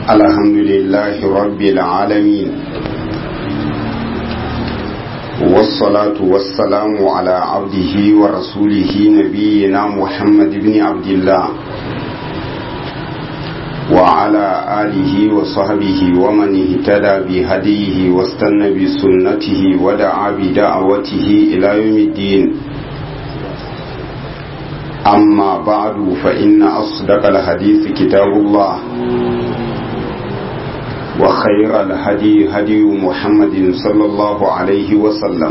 الحمد لله رب العالمين والصلاة والسلام على عبده ورسوله نبينا محمد بن عبد الله وعلى آله وصحبه ومن اهتدى بهديه واستنى بسنته ودعا بدعوته إلى يوم الدين أما بعد فإن أصدق الحديث كتاب الله وخير الهدي هدي محمد صلى الله عليه وسلم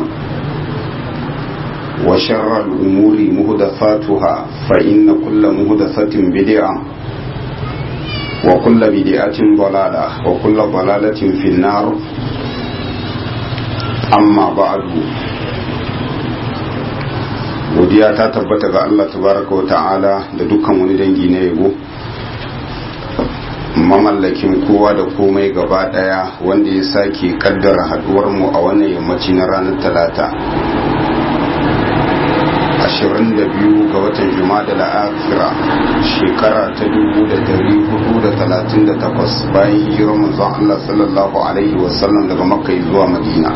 وشر الأمور مهدفاتها فإن كل مهدفة بدعة وكل بدعة ضلالة وكل ضلالة في النار أما بعد godiya ta tabbata ga Allah tabaraka wa ta'ala da dukkan wani dangi na yabo mamallakin kowa da komai gaba daya wanda ya sake kaddara haduwar mu a wannan yammaci na ranar talata 22 ga watan juma'a da akhira shekara ta 1438 bayan hijirar manzon Allah sallallahu alaihi wasallam daga makka zuwa madina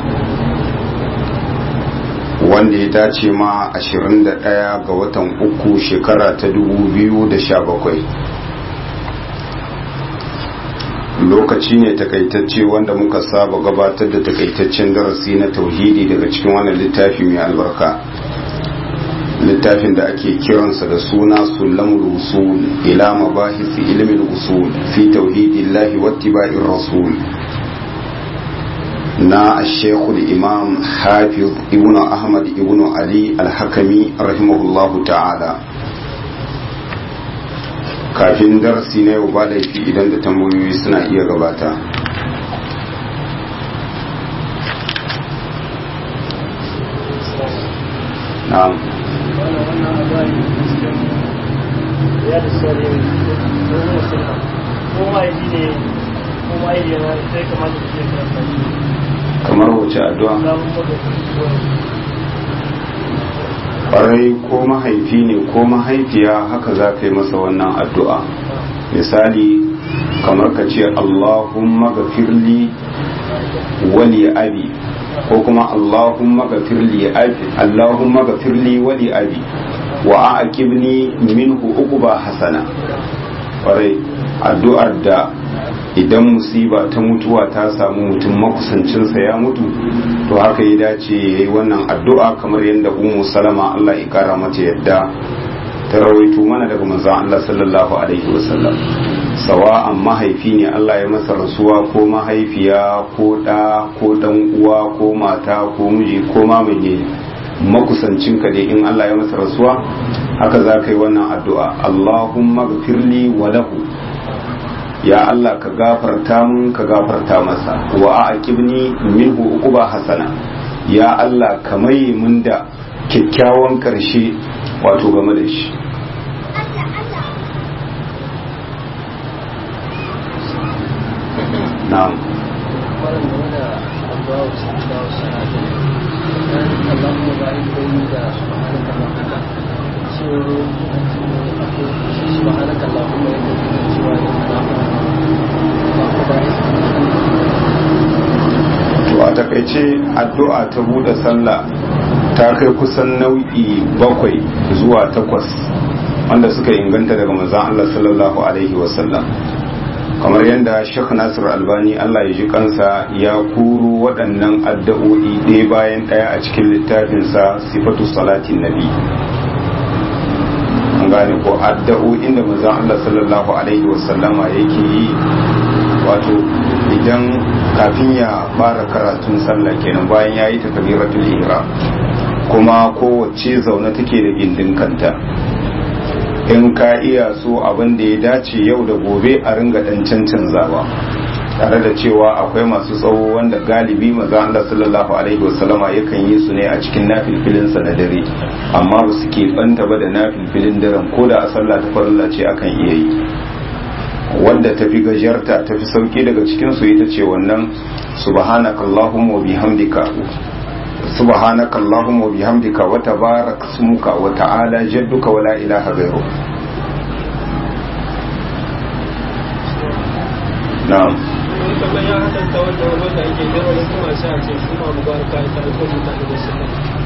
wanda ya dace ma 21 ga watan uku shekara ta 2017 lokaci ne takaitacce wanda muka saba gabatar da takaitaccen darasi na tauhidi daga cikin wannan littafi mai albarka littafin da ake kiransa da suna sulamul usul ila mabahisi ilmin usul fi tauhidillahi wattiba'ir rasul na shekul imam hafiz ibn ahmad ibn ali alhakami rahimahullahu ta'ala kafin darasi na yau ba laifi idan da tambayoyi suna iya gabata na'am ya da sauri ko musulma ko mahaifi ne ko mahaifi yana sai kamata su je karanta kamar wace addu'a samun magana kwarai ko mahaifi ne ko mahaifiya haka za ka yi masa wannan addu'a misali kamar ka ce allahumma gafirli wali abi ko kuma allahumma gafirli abi allahumma gafirli wali abi wa aqibni minhu uquba hasana kwarai addu'ar da idan musiba ta mutuwa ta samu mutum makusancinsa ya mutu to haka ya dace ya yi wannan addu'a kamar yadda umu salama Allah ya kara mata yadda ta rawaito mana daga manzon Allah sallallahu alaihi wasallam sawa'an mahaifi ne Allah ya masa rasuwa ko mahaifiya ko ɗa ko ɗan uwa ko mata ko miji ko mamaye makusancinka dai in Allah ya masa rasuwa haka za ka yi wannan addu'a Allahumma gafirli wa lahu ya Allah ka gafarta mun ka gafarta masa wa aqibni minhu uquba hasana ya Allah ka mai mun da kyakkyawan karshe wato game da shi na'am سبحانك اللهم to a takaice addu'a ta bude sallah ta kai kusan nau'i bakwai zuwa takwas wanda suka inganta daga manzon Allah sallallahu alaihi wasallam kamar yadda Sheikh Nasir Albani Allah ya ji kansa ya kuro waɗannan addu'o'i ɗaya bayan ɗaya a cikin littafinsa sifatu salatin nabi an gane ko addu'o'in da manzon Allah sallallahu alaihi wasallama yake yi wato idan kafin ya fara karatun sallah kenan bayan ya yi takabiratul ihram kuma kowace zaune take da gindin kanta in ka iya so abin da ya dace yau da gobe a ringa dan cancanzawa tare da cewa akwai masu tsawo wanda galibi maza Allah sallallahu alaihi wasallama yakan yi su ne a cikin nafilfilin sa na dare amma ba su ke banta ba da nafilfilin daren ko da a sallah ta farilla ce akan iya yi wanda tafi gajarta tafi sauki daga cikin su ita ce wannan subhanakallahumma wa bihamdika subhanaka allahumma wa bihamdika wa tabarak smuka wa ta'ala jadduka wa la ilaha ghairu na'am kamar ya haɗanta wanda wani wanda ake gaba da kuma sai a ce su ma mubaraka ita da kuma mutane da su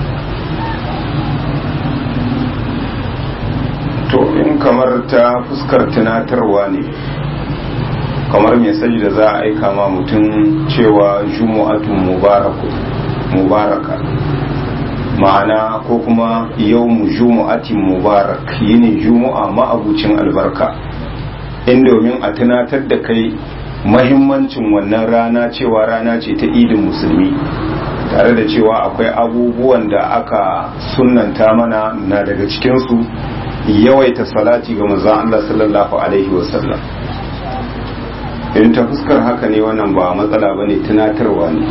to in kamar ta fuskar tunatarwa ne kamar mesaji da za a aika ma mutum cewa jumu'atun mubaraku mubaraka ma'ana ko kuma yau mu jumu'atin mubarak yini jumu'a ma'abucin albarka in domin a tunatar da kai mahimmancin wannan rana cewa rana ce ta idin musulmi tare da cewa akwai abubuwan da aka sunanta mana na daga cikinsu yawaita salati ga manzon Allah sallallahu alaihi wasallam in ta fuskar haka ne wannan ba matsala ba ne tunatarwa ne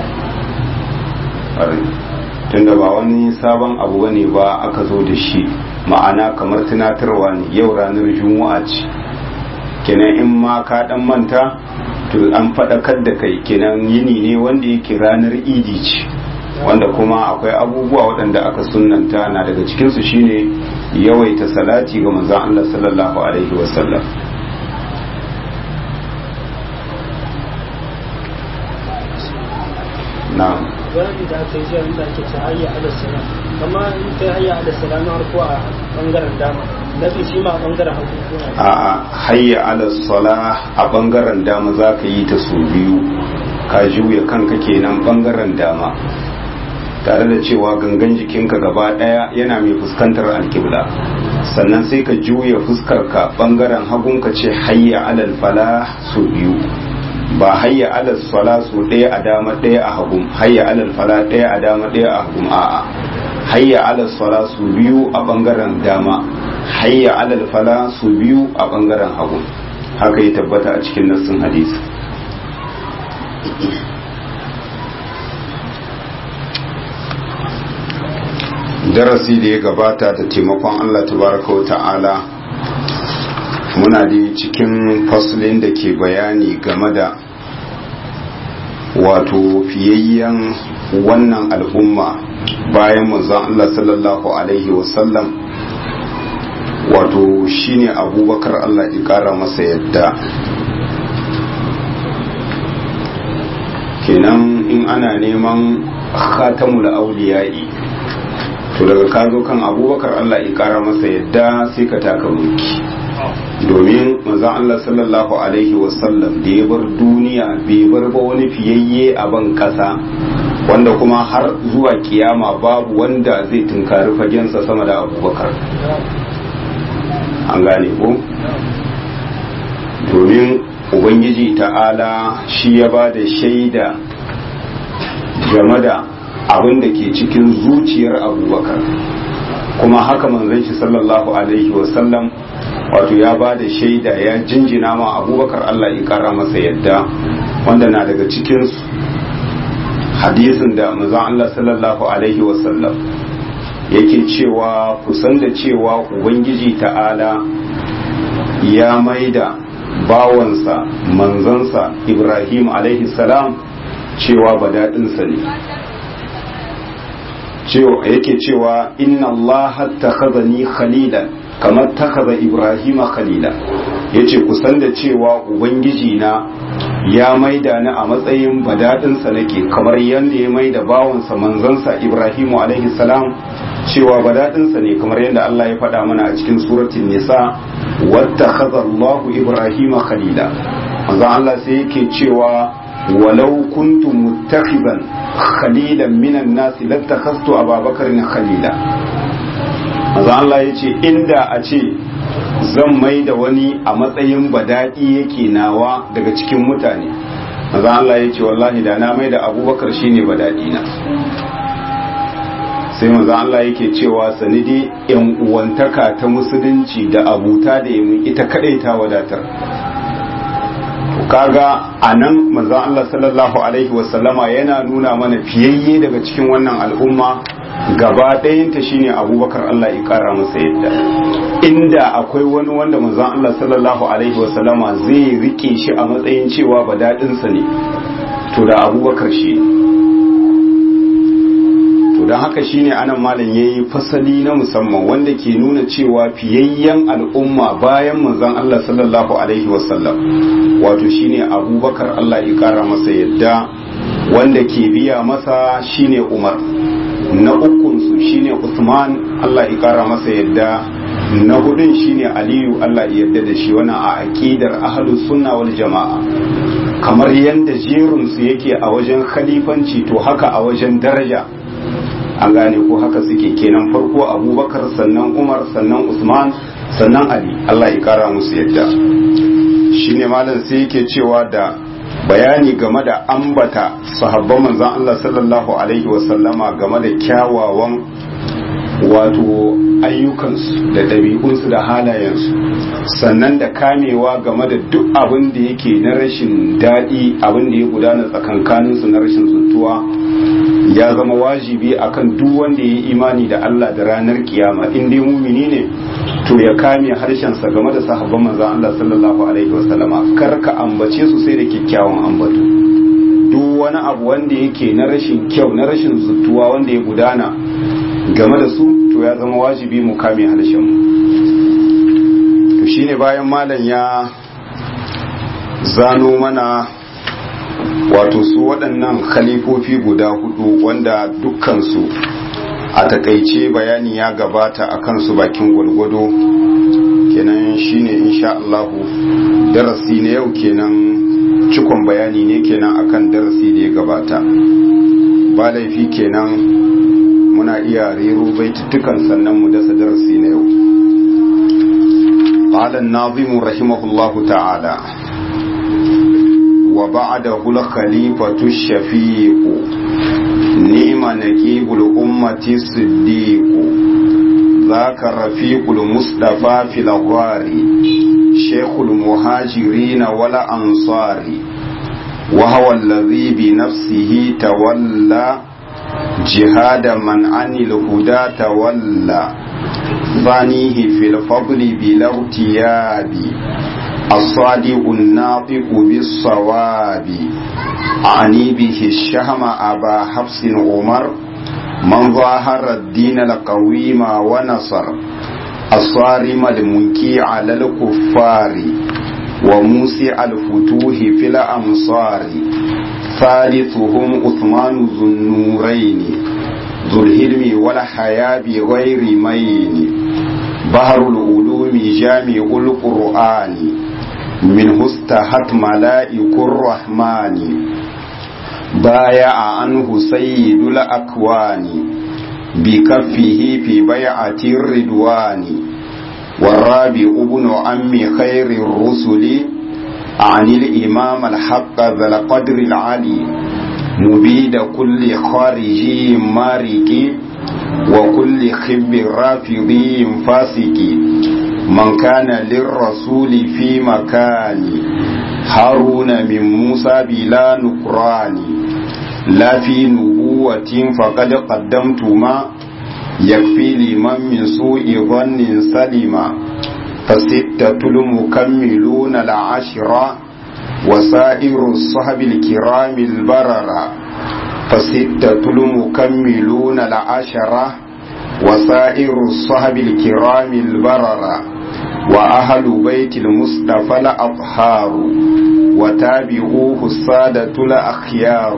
tunda ba wani sabon abu ba ne ba aka zo da shi ma'ana kamar tunatarwa ne yau ranar juma'a ce kenan in ma ka dan manta to an faɗakar da kai kenan yini ne wanda yake ranar idi ce wanda kuma akwai abubuwa waɗanda aka sunanta na daga cikinsu shine yawaita salati ga manzon Allah sallallahu alaihi wasallam na'am wani da aka yi jiya inda ake ce hayya ala sala amma in ta hayya ala sala na farko a bangaren dama na biyu shi ma a bangaren hagu ko a a hayya ala salah a bangaren dama za ka yi ta su biyu ka juya kanka kenan bangaren dama tare da cewa gangan jikinka gaba daya yana mai fuskantar alkibla sannan sai ka juya fuskarka bangaren hagun ka ce hayya alal falah su biyu ba hayya alal sala su ɗaya a dama ɗaya a hagun hayya alal fala ɗaya a dama ɗaya a hagun a'a hayya alal sala su biyu a bangaren dama hayya alal fala su biyu a bangaren hagun haka ya tabbata a cikin nassin hadisi darasi da ya gabata da taimakon Allah tabaraka wa ta'ala muna da cikin faslin da ke bayani game da wato fiyayyen wannan al'umma bayan manzon Allah sallallahu alaihi wasallam wato shine abubakar Allah ya kara masa yadda kenan in ana neman khatamul auliya'i to daga ka zo kan abubakar Allah ya kara masa yadda sai ka taka mulki domin manzon Allah sallallahu alaihi wasallam da ya bar duniya bai bar ba wani fiyayye a ban kasa wanda kuma har zuwa kiyama babu wanda zai tunkari fagensa sama da abubakar an gane ko domin ubangiji ta'ala shi ya ba da shaida game da abin da ke cikin zuciyar abubakar kuma haka manzon shi sallallahu alaihi wasallam wato ya ba da shaida ya jinjina ma abubakar allah ya kara masa yadda wanda na daga cikin hadisin da manzon allah sallallahu alaihi wasallam yake cewa kusan da cewa ubangiji ta'ala ya maida bawansa manzansa ibrahim alaihi salam cewa badaɗinsa ne yake cewa inna allaha takhazani khalilan kamar takaza ibrahima khalila yace kusan da cewa ubangiji na ya maida ni a matsayin badadinsa nake kamar yadda ya maida bawansa manzansa ibrahimu alaihi salam cewa badadinsa ne kamar yadda Allah ya faɗa mana a cikin suratul nisa wattakhadha Allahu ibrahima khalila manzon Allah sai yake cewa walau kuntu muttakhidan khalilan minan nasi lattakhastu ababakar khalila maza Allah ya ce inda a ce zan mai da wani a matsayin badaɗi yake nawa daga cikin mutane maza Allah ya ce wallahi da na mai da abubakar shine badaɗi na sai maza Allah yake cewa sanidi yan uwantaka ta musulunci da abuta da yamin ita kadai ta wadatar kaga a nan maza Allah sallallahu alaihi wasallama yana nuna mana fiyayye daga cikin wannan al'umma gaba ɗayanta shine abubakar Allah ya ƙara masa yadda inda akwai wani wanda manzon Allah sallallahu alaihi wasallama zai rike shi a matsayin cewa ba daɗinsa ne to da abubakar shi to to don haka shine anan malam yayi fasali na musamman wanda ke nuna cewa fiyayyen al'umma bayan manzon Allah sallallahu alaihi wasallam wato shine Abubakar Allah ya kara masa yadda wanda ke biya masa shine Umar na ukun su shine Usman Allah ya kara masa yadda na hudun shine Aliyu Allah ya yarda da shi wannan a aqidar ahlus sunna wal jamaa kamar yadda jerinsu yake a wajen khalifanci to haka a wajen daraja an gane ko haka suke kenan farko abubakar sannan umar sannan usman sannan ali allah ya kara musu yadda shine malam sai yake cewa da bayani game da ambata sahabban manzon allah sallallahu alaihi wasallama game da kyawawan wato ayyukansu da ɗabi'unsu da halayensu sannan da kamewa game da duk abin da yake na rashin daɗi abin da ya gudana tsakankaninsu na rashin zuntuwa ya zama wajibi akan duk wanda ya yi imani da Allah da ranar kiyama in dai mumini ne to ya kame harshensa game da sahabban manzon Allah sallallahu alaihi wasallama kar ka ambace su sai da kyakkyawan ambato duk wani abu wanda yake na rashin kyau na rashin zuntuwa wanda ya gudana game da su to ya zama wajibi mu kame harshen to shine bayan malam ya zano mana wato su waɗannan khalifofi guda hudu wanda dukkansu a takaice bayani ya gabata a kansu bakin gwalgwado kenan shine insha Allahu darasi na yau kenan cikon bayani ne kenan akan darasi da ya gabata ba laifi kenan muna iya rero baitutukan sannan mu dasa darasi na yau قال الناظم رحمه الله تعالى وبعده الخليفة الشفيق نعم نكيب الأمة الصديق ذاك رفيق المصطفى في الغار شيخ المهاجرين والأنصار وهو الذي بنفسه تولى جهاد من عن الهدى تولى ثانيه في الفضل بلا ارتياب الصادق الناطق بالصواب أعني به الشهم أبا حفص عمر من ظاهر الدين القويم ونصر الصارم المنكي على الكفار وموسع الفتوح في الأمصار ثالثهم عثمان ذو النورين ذو الهلم والحياة بغير مين بحر العلوم جامع القرآن منه استهت ملائك الرحمن بايع عنه سيد الأكوان بكفه في بيعة الردوان والرابع ابن عم خير الرسل عن الإمام الحق ذا القدر العلي مبيد كل خارجي مارك وكل خب رافضي فاسق من كان للرسول في مكان هارون من موسى بلا نكران لا في نبوة فقد قدمت ما يكفي لمن من سوء ظن سلما فستة المكملون العشرة وسائر الصحب الكرام البررة فستة المكملون العشرة وسائر الصحب الكرام البررة وأهل بيت المصطفى الأطهار وتابعوه السادة الأخيار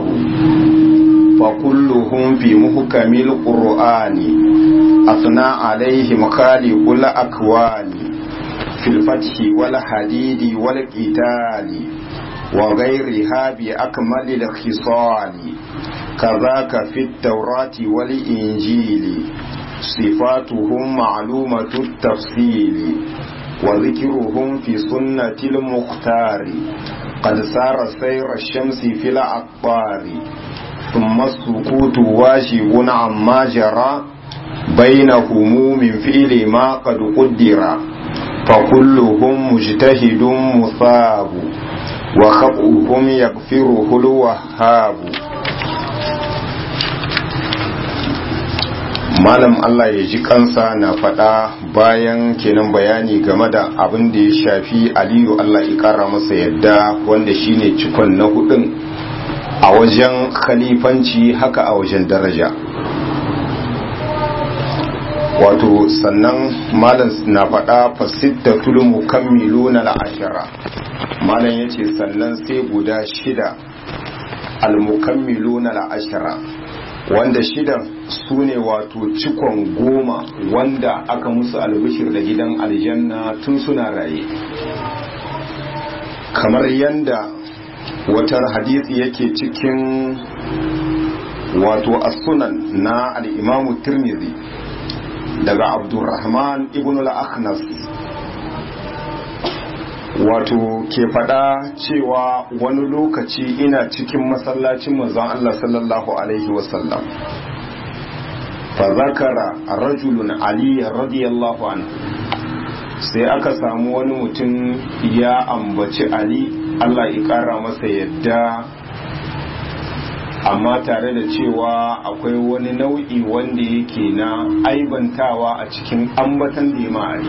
فكلهم في محكم القرآن أثنى عليهم خالق الأكوان في الفتح والحديد والقتال وغيرها بأكمل الخصال كذاك في التوراة والإنجيل صفاتهم معلومة التفصيل وذكرهم في سنة المختار قد سار سير الشمس في الأقطار ثم السكوت واجب عما جرى بينهم من فعل ما قد قدر فكلهم مجتهد مثاب وخطئهم يغفره الوهاب malam Allah ya ji kansa na faɗa bayan kenan bayani game da abin da ya shafi aliyu Allah ya ƙara masa yadda wanda shine cikon na hudun a wajen khalifanci haka a wajen daraja wato sannan malam na faɗa fasittatul mukammiluna al-ashara malam yace sannan sai guda shida al-mukammiluna al-ashara wanda shidan su ne wato cikon goma wanda aka musu albishir da gidan aljanna tun suna raye kamar yanda watar hadisi yake cikin wato as-sunan na al-imamu tirmidhi daga abdurrahman ibn al-akhnas wato ke fada cewa wani lokaci ina cikin masallacin manzon Allah sallallahu alaihi wasallam fa zakara rajulun ali radiyallahu anhu sai aka samu wani mutum ya ambaci ali Allah ya kara masa yadda amma tare da cewa akwai wani nau'i wanda yake na aibantawa a cikin ambatan da ya ma'ari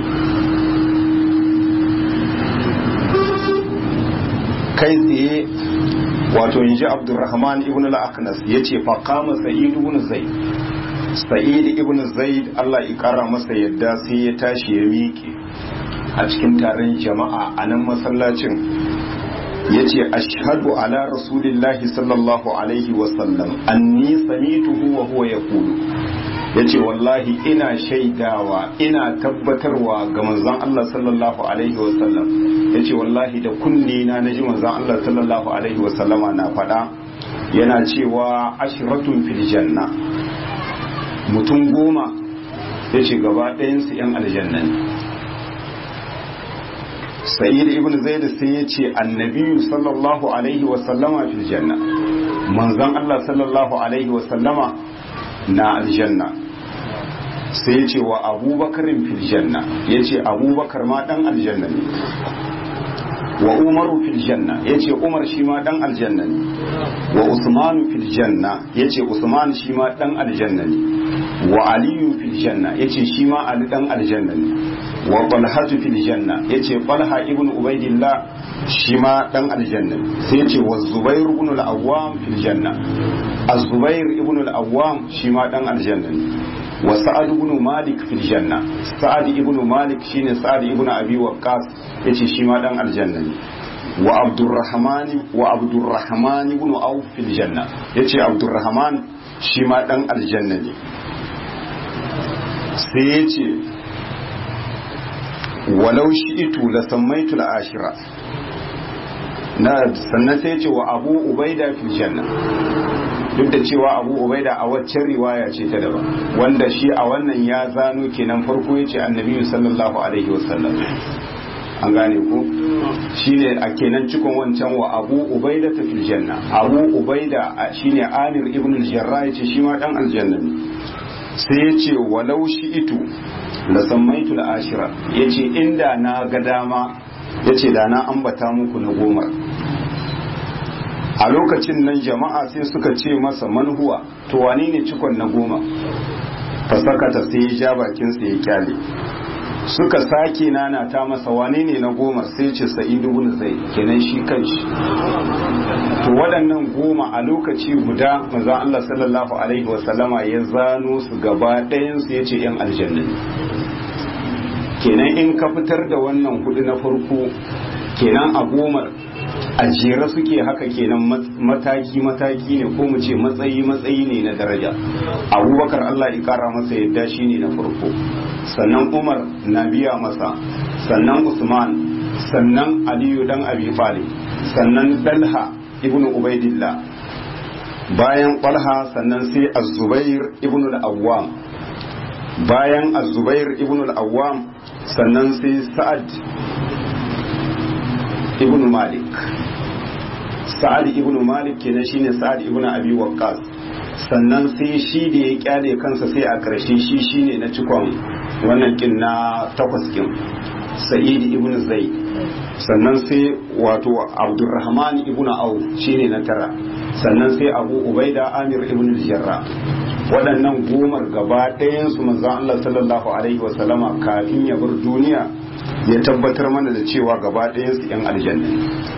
kai tsaye wato yanzu abdurrahman ibn al-aknas ya ce faƙama sa'id ibn zaid sa'id ibn zaid allah ya ƙara masa yadda sai ya tashi ya miƙe a cikin taron jama'a a nan masallacin ya ce ashhadu ala rasulillahi sallallahu alaihi wasallam anni samituhu wa huwa yaqulu ya ce wallahi ina shaidawa ina tabbatarwa ga manzon Allah sallallahu alaihi wasallam ya ce wallahi da kunne na naji manzon Allah sallallahu alaihi wasallama na faɗa yana cewa ashiratun fil janna mutum goma ya ce gaba ɗayansu 'yan aljanna ne sa'id ibn zaid sai ya ce annabiyu sallallahu alaihi wasallama fil janna manzon Allah sallallahu alaihi wasallama na aljanna sai ya ce wa abubakarin fil janna ya ce abubakar ma dan aljanna ne wa umaru fil janna ya ce umar shi ma dan aljanna ne wa usmanu fil janna ya ce usman shi ma dan aljanna ne wa aliyu fil janna ya ce shi ma ali dan aljanna ne wa talhatu fil janna ya ce talha ibn ubaidillah shi ma dan aljanna ne sai ya ce wa zubair ibn al-awwam fil janna az-zubair ibn al-awwam shi ma dan aljanna ne wa sa'ad ibn malik fil janna sa'ad ibn malik shine sa'ad ibn abi waqqas yace shi ma dan aljanna ne wa abdurrahman wa abdurrahman ibn auf fil janna yace abdurrahman shi ma dan aljanna ne sai yace walau shi'itu la sammaitu al-ashira na sannan sai yace wa abu ubaida fil janna duk da cewa abu ubaida a waccan riwaya ce ta daban wanda shi a wannan ya zano kenan farko ya ce annabi sallallahu alaihi wasallam an gane ku shine a kenan cikon wancan wa abu ubaida ta fil janna abu ubaida shine amir ibn al-jarrah yace shi ma dan aljanna ne sai ya ce walau shi itu la sammaitu al-ashira yace inda na ga dama yace da na ambata muku na goma a lokacin nan jama'a sai suka ce masa manhuwa to wane ne cikon na goma fasakata sai ya ja bakinsa ya kyale suka sake nana ta masa wane ne na goma sai ce sa'idu bin zai kenan shi kanshi to waɗannan goma a lokaci guda manzo Allah sallallahu alaihi wasallama ya zano su gaba ɗayan su yace yan aljanna kenan in ka fitar da wannan hudu na farko kenan a gomar a jere suke haka kenan mataki-mataki ne ko mu ce matsayi-matsayi ne na daraja abubakar allah kara masa yadda shi ne na farko sannan umar na biya masa sannan usman sannan aliyu dan abi talib sannan dalha ibn ubaidillah bayan talha sannan sai az-zubair ibn al-awwam bayan az-zubair ibn al-awwam sannan sai sa'ad ibn malik sa'ad ibn malik kenan shine sa'ad ibn abi waqqas sannan sai shi da ya kyale kansa sai a karshe shi shine na cikon wannan kin na takwas kin sa'id ibn zaid sannan sai wato abdurrahman ibn auf shine na tara sannan sai abu ubaida amir ibn jarra waɗannan gomar gaba ɗayan su manzon Allah sallallahu alaihi wa sallama kafin ya bar duniya ya tabbatar mana da cewa gaba ɗayan su yan aljanna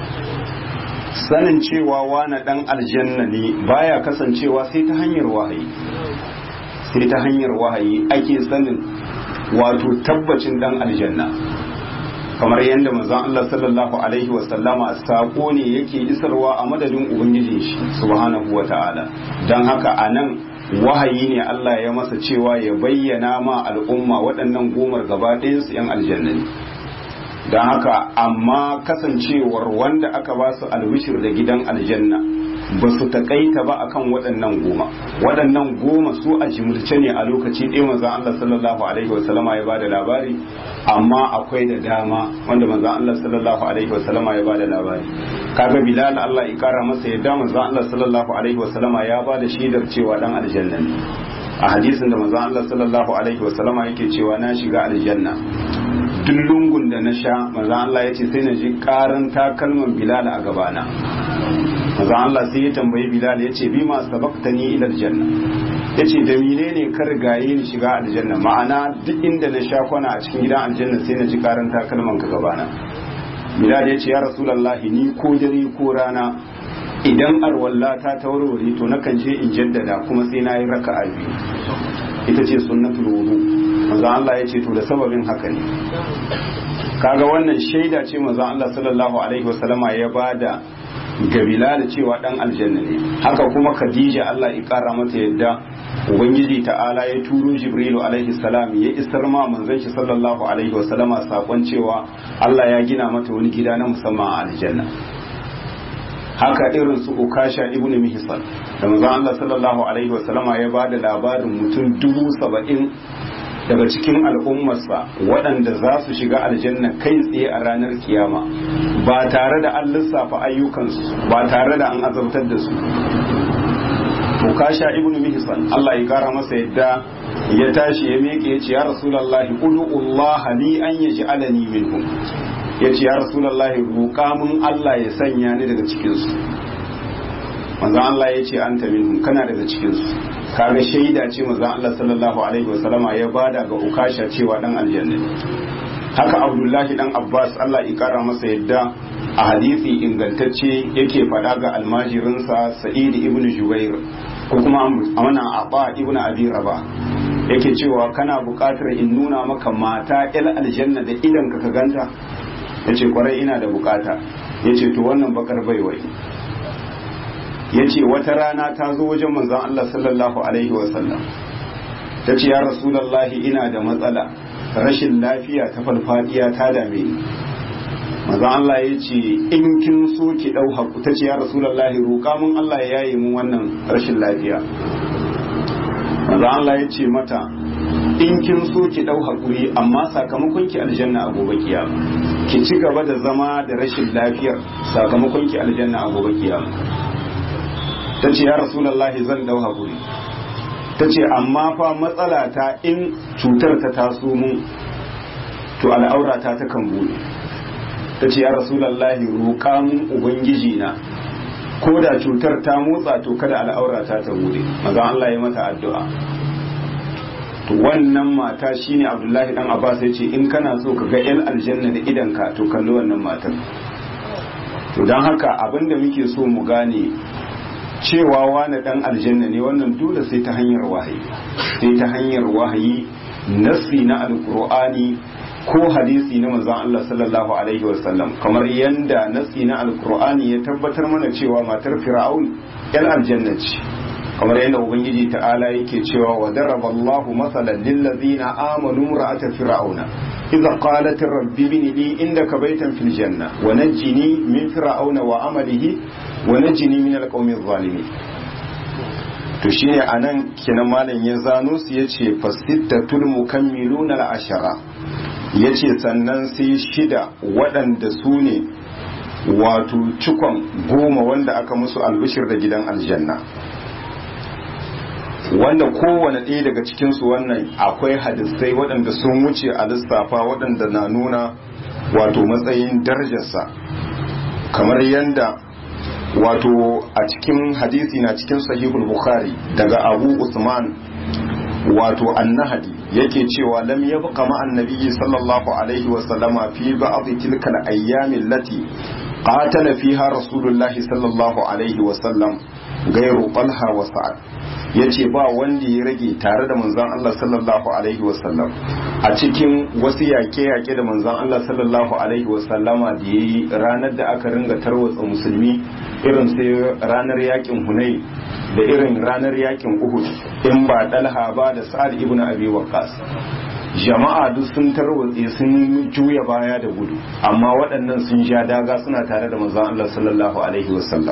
sanin cewa wani ɗan aljanna ne baya kasancewa sai ta hanyar wahayi sai ta hanyar wahayi ake sanin wato tabbacin dan aljanna kamar yadda manzon Allah sallallahu alaihi wa sallama sako ne yake isarwa a madadin ubangijin shi subhanahu wa ta'ala dan haka anan wahayi ne Allah ya masa cewa ya bayyana ma al'umma waɗannan gomar gaba ɗayan su 'yan aljanna ne don haka amma kasancewar wanda aka ba su albishir da gidan aljanna ba su taƙaita ba akan waɗannan goma waɗannan goma su a jimilce ne a lokaci ɗaya manzon Allah sallallahu alaihi wa sallama ya bada labari amma akwai da dama wanda manzon Allah sallallahu alaihi wa sallama ya bada labari kaga Bilal Allah ya kara masa yadda manzon Allah sallallahu alaihi wa sallama ya bada shaidar cewa dan aljanna ne a hadisin da manzon Allah sallallahu alaihi wa sallama yake cewa na shiga aljanna duk lungun da na sha manzon Allah ya ce sai na ji karan takalman Bilal a gabana manzon Allah sai ya tambayi Bilal ya ce bi ma sabaqtani ila aljanna ya ce da menene ka rigaye ni shiga aljanna ma'ana duk inda na sha kwana a cikin gidan aljanna sai na ji karan takalman ka gabana Bilal ya ce ya rasulullahi ni ko dare ko rana idan arwalla ta tawarware to nakan je in jaddada kuma sai na yi raka'a biyu ita ce sunnatul wudu manzo Allah ya ce to da sababin haka ne kaga wannan shaida ce manzo Allah sallallahu alaihi wasallama ya bada ga Bilal cewa dan aljanna ne haka kuma Khadija Allah ya kara mata yadda ubangiji ta'ala ya turo Jibrilu alaihi salam ya isar ma manzon shi sallallahu alaihi wasallama sakon cewa Allah ya gina mata wani gida na musamman a aljanna haka irin su ukasha ibn mihsan da manzon Allah sallallahu alaihi wasallama ya bada labarin mutum dubu saba'in daga cikin al'ummarsa waɗanda za su shiga aljanna kai tsaye a ranar kiyama ba tare da an lissafa ayyukansu ba tare da an azabtar da su ukasha ibn mihsan Allah ya kara masa yadda ya tashi ya miƙe ya ce ya rasulullahi ud'ullah li an yaj'alani minhum ya ce ya rasulallahi roƙa mun Allah ya sanya ni daga cikinsu manzan Allah ya ce an ta minhum kana daga cikinsu kaga shaida ce manzan Allah sallallahu alaihi wasallama ya bada ga ukasha cewa dan aljanna haka abdullahi dan abbas Allah ya kara masa yadda a hadisi ingantacce yake faɗa ga almajirinsa sa'id ibn jubair ko kuma amana abba ibn abi raba yake cewa kana buƙatar in nuna maka mata il aljanna da idan ka ganta ya ce kwarai ina da bukata ya ce to wannan bakar baiwai ya ce wata rana ta zo wajen manzan Allah sallallahu alaihi wasallam ta ce ya rasulallahi ina da matsala rashin lafiya ta farfadiya ta dame ni manzan Allah ya ce in kin so ki dau haku ta ce ya rasulallahi roƙa mun Allah ya yaye mun wannan rashin lafiya manzan Allah ya ce mata in kin so ki dau hakuri amma sakamakon ki aljanna a gobe kiyama ki ci gaba da zama da rashin lafiyar sakamakon ki aljanna a gobe kiyama ta ce ya rasulullahi zan dau hakuri ta ce amma fa matsala ta in cutar ta taso mun to al'aura ta ta kan bude ta ce ya rasulullahi roƙa mun ubangiji na ko da cutar ta motsa to kada al'aura ta ta bude maza Allah ya mata addu'a wannan mata shine abdullahi dan abbas ya ce in kana so ka ga yan aljanna da idanka to kalli wannan matar to don haka abinda muke so mu gane cewa wani dan aljanna ne wannan dole sai ta hanyar wahayi sai ta hanyar wahayi nasri na alkur'ani ko hadisi na manzon Allah sallallahu alaihi wasallam kamar yanda nasri na alkur'ani ya tabbatar mana cewa matar fir'aun yan aljanna ce kamar yadda ubangiji ta'ala yake cewa wa daraba Allahu masalan lil ladzina amanu ra'ata fir'auna idza qalat rabbi ibni li indaka baytan fil janna wa najjini min fir'auna wa amalihi wa najjini min alqawmi adh-dhalimin to shine anan kenan malam ya zano su yace fasittatul mukammiluna al-ashara yace sannan sai shida waɗanda su ne wato cikon goma wanda aka musu albishir da gidan aljanna wanda kowane ɗaya daga cikinsu wannan akwai hadisai waɗanda sun wuce a lissafa waɗanda na nuna wato matsayin darajarsa kamar yadda wato a cikin hadisi na cikin sahihul bukhari daga abu usman wato annahadi yake cewa lam yabqa ma annabi sallallahu alaihi wa sallama fi ba'd tilka al-ayyam allati qatala fiha rasulullahi sallallahu alaihi wa sallam gairu talha wa sa'ad yace ba wanda ya rage tare da manzon Allah sallallahu alaihi wasallam a cikin wasu yaƙe-yaƙe da manzon Allah sallallahu alaihi wasallama da yayi ranar da aka ringa tarwatsa musulmi irin sai ranar yakin Hunay da irin ranar yakin Uhud in ba Dalha ba da Sa'ad ibn Abi Waqqas jama'a duk sun tarwatse sun juya baya da gudu amma waɗannan sun sha daga suna tare da manzon Allah sallallahu alaihi wasallam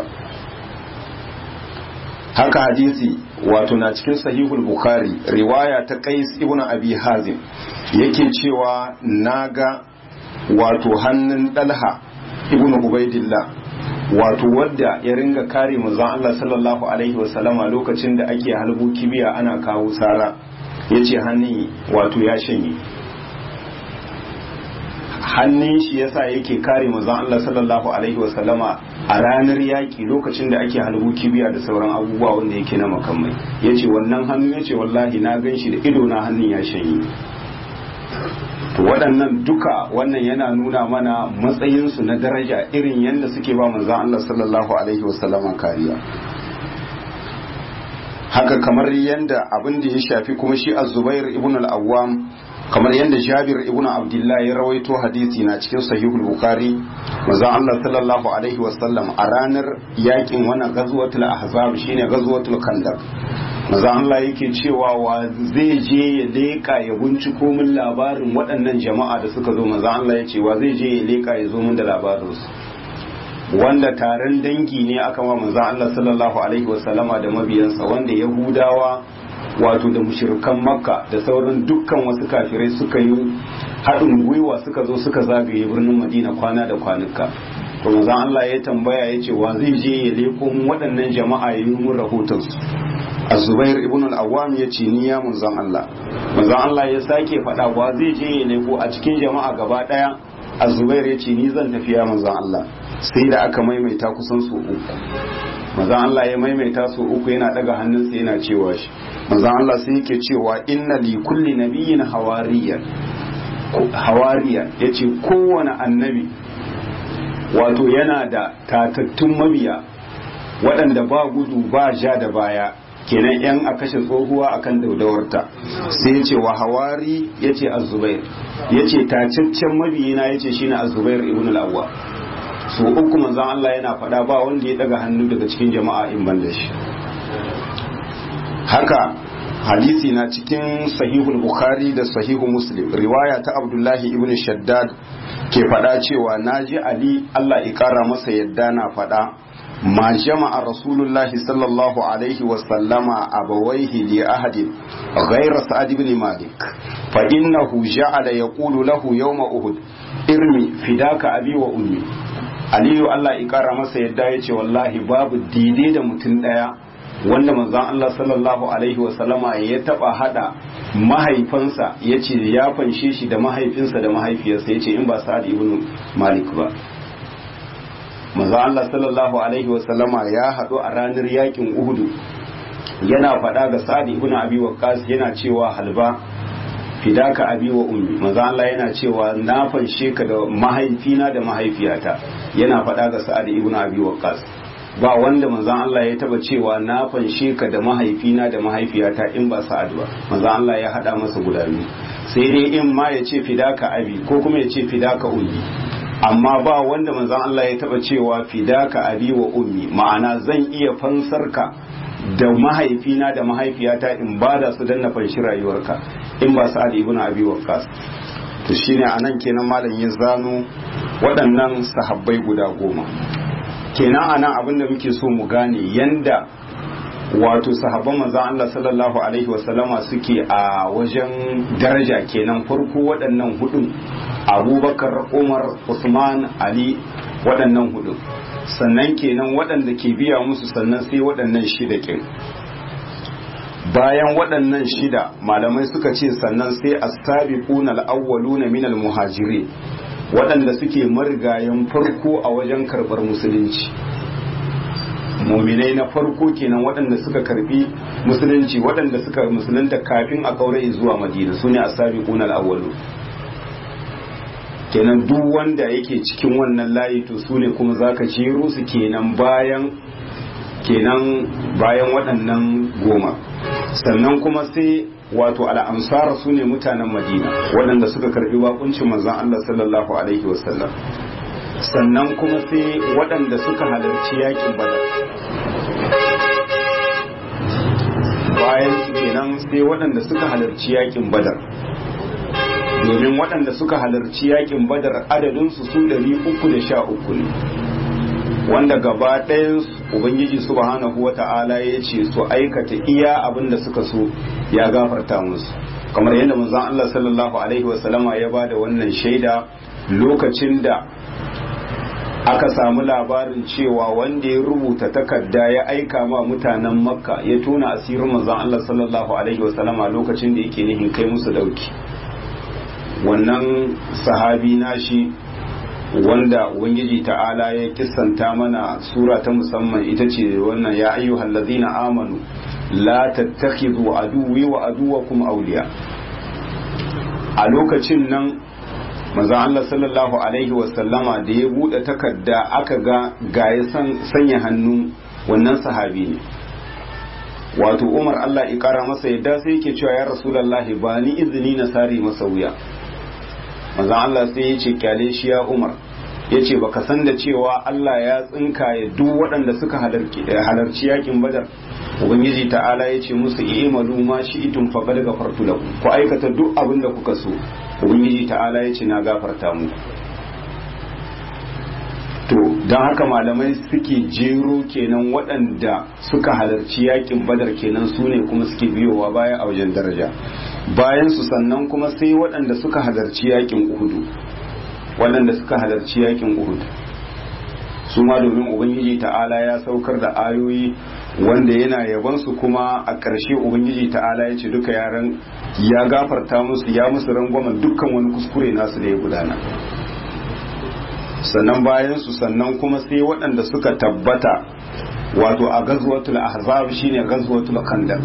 haka hadisi wato na cikin sahihul bukhari riwaya ta qais ibn abi hazim yake cewa naga wato hannun dalha ibn ubaidillah wato wadda ya ringa kare manzon Allah sallallahu alaihi wasallama lokacin da ake halbu kibiya ana kawo sara yace hannun wato ya shanye hannun shi yasa yake kare manzon Allah sallallahu alaihi wasallama a ranar yaƙi lokacin da ake halbu kibiya da sauran abubuwa wanda yake na makamai yace wannan hannu yace wallahi na gan shi da ido na hannun ya shanye to waɗannan duka wannan yana nuna mana matsayinsu na daraja irin yadda suke ba manzon Allah sallallahu alaihi wasallama kariya haka kamar yadda abin da ya shafi kuma shi az-Zubair ibn al-Awwam kamar yadda Jabir ibn Abdullah ya rawaito hadisi na cikin sahihul Bukhari manzon Allah sallallahu alaihi wasallam a ranar yakin wannan ghazwatul ahzab shine ghazwatul khandaq manzon Allah yake cewa wa zai je ya leka ya binciko min labarin waɗannan jama'a da suka zo manzon Allah ya ce wa zai je ya leka ya zo min da labarin su wanda taron dangi ne aka wa manzon Allah sallallahu alaihi wasallama da mabiyansa wanda Yahudawa wato da mushirikan makka da sauran dukkan wasu kafirai suka yi haɗin gwiwa suka zo suka zagaye birnin madina kwana da kwanuka to manzon Allah ya tambaya ya ce wa zai je ya leko waɗannan jama'a ya yi mun rahoton su azubair ibn al-awwam ya ce ni ya manzon Allah manzon Allah ya sake faɗa wa zai je ya leko a cikin jama'a gaba ɗaya azubair ya ce ni zan tafi ya manzon Allah sai da aka maimaita kusan su uku manzon Allah ya maimaita su uku yana daga hannunsa yana cewa shi manzon Allah sai yake cewa inna li kulli nabiyyin hawariyan hawariya yace kowane annabi wato yana da tatattun mabiya waɗanda ba gudu ba ja da baya kenan yan a kashe tsohuwa akan daudawarta sai ya ce wa hawari ya ce azubair ya ce tacaccen mabiyina ya ce shine azubair ibn al-awwa so uku manzan Allah yana faɗa ba wanda ya daga hannu daga cikin jama'a in ban da shi haka hadisi na cikin sahihul bukhari da sahihu muslim riwaya ta abdullahi ibn shaddad ke faɗa cewa naji ali Allah ya ƙara masa yadda na faɗa ma jama'a rasulullahi sallallahu alaihi wasallama abawaihi li ahadin ghayra sa'ad ibn malik fa innahu ja'ala yaqulu lahu yawma uhud irmi fidaka abi wa ummi aliyu Allah ya kara masa yadda ya ce wallahi babu daidai da mutum ɗaya wanda manzon Allah sallallahu alaihi wasallama ya taba hada mahaifansa ya ce ya fanshe shi da mahaifinsa da mahaifiyarsa ya ce in ba sa'ad ibn malik ba manzon Allah sallallahu alaihi wasallama ya haɗu a ranar yakin uhudu yana faɗa ga sa'ad ibn abi waqqas yana cewa halba fidaka abi wa ummi manzo Allah yana cewa na fanshe ka da mahaifina da mahaifiyata yana faɗa ga Sa'ad ibn Abi Waqqas ba wanda manzo Allah ya taba cewa na fanshe ka da mahaifina da mahaifiyata in ba Sa'ad ba manzo Allah ya hada masa guda biyu sai dai in ma ya ce fidaka abi ko kuma ya ce fidaka ummi amma ba wanda manzo Allah ya taba cewa fidaka abi wa ummi ma'ana zan iya fansar ka da mahaifina da mahaifiyata in ba da su danna fanshi rayuwarka in ba sa'ad ibn abi waqqas to shine anan kenan malam ya zano waɗannan sahabbai guda goma kenan anan abinda muke so mu gane yanda wato sahabban manzon Allah sallallahu alaihi wasallama suke a wajen daraja kenan farko waɗannan hudun abubakar umar usman ali waɗannan hudun sannan kenan waɗanda ke biya musu sannan sai waɗannan shida kin bayan waɗannan shida malamai suka ce sannan sai as-sabiquna al-awwaluna minal muhajirin waɗanda suke marigayen farko a wajen karɓar musulunci muminai na farko kenan waɗanda suka karbi musulunci waɗanda suka musulunta kafin a kaure zuwa madina su ne as-sabiquna al-awwalu kenan duk wanda yake cikin wannan layi to su ne kuma zaka jero su kenan bayan kenan bayan waɗannan goma sannan kuma sai wato al'ansar su ne mutanen madina waɗanda suka karbi wakuncin manzon Allah sallallahu alaihi wasallam sannan kuma sai waɗanda suka halarci yakin badar bayan su kenan sai waɗanda suka halarci yakin badar domin waɗanda suka halarci yakin badar adadinsu su ɗari uku da sha uku ne wanda gaba ɗayan ubangiji subhanahu wa ta'ala ya ce su aikata iya abin da suka so ya gafarta musu kamar yadda manzon Allah sallallahu alaihi wasallama ya ba da wannan shaida lokacin da aka samu labarin cewa wanda ya rubuta takarda ya aika ma mutanen makka ya tona asirin manzon Allah sallallahu alaihi wasallama lokacin da yake nihin kai musu dauki wannan sahabi nashi wanda ubangiji ta'ala ya kissanta mana sura ta musamman ita ce wannan ya ayyuhal ladzina amanu la tattakhidhu aduwwi wa aduwwakum awliya a lokacin nan manzon Allah sallallahu alaihi wa sallama da ya bude takarda aka ga gaya sanya hannu wannan sahabi ne wato Umar Allah ya kara masa yadda sai yake cewa ya rasulullahi ba ni izini na sare masa wuya manzon Allah sai ya ce kyale shi ya Umar ya ce baka san da cewa Allah ya tsinkaye duk waɗanda suka halarci yakin badar ubangiji ta'ala ya ce musu i'malu ma shi'tum faqad ghafartu lakum ku aikata duk abin da kuka so ubangiji ta'ala ya ce na gafarta muku to don haka malamai suke jero kenan waɗanda suka halarci yakin badar kenan su ne kuma suke biyowa baya a wajen daraja bayan su sannan kuma sai waɗanda suka halarci yakin uhudu waɗanda suka halarci yakin uhud su ma domin ubangiji ta'ala ya saukar da ayoyi wanda yana yabansu kuma a ƙarshe ubangiji ta'ala ya ce duka yaran ya gafarta musu ya musu rangwamen dukkan wani kuskure nasu da ya gudana sannan bayan su sannan kuma sai waɗanda suka tabbata wato a gazwatul ahzab shine gazwatul khandaq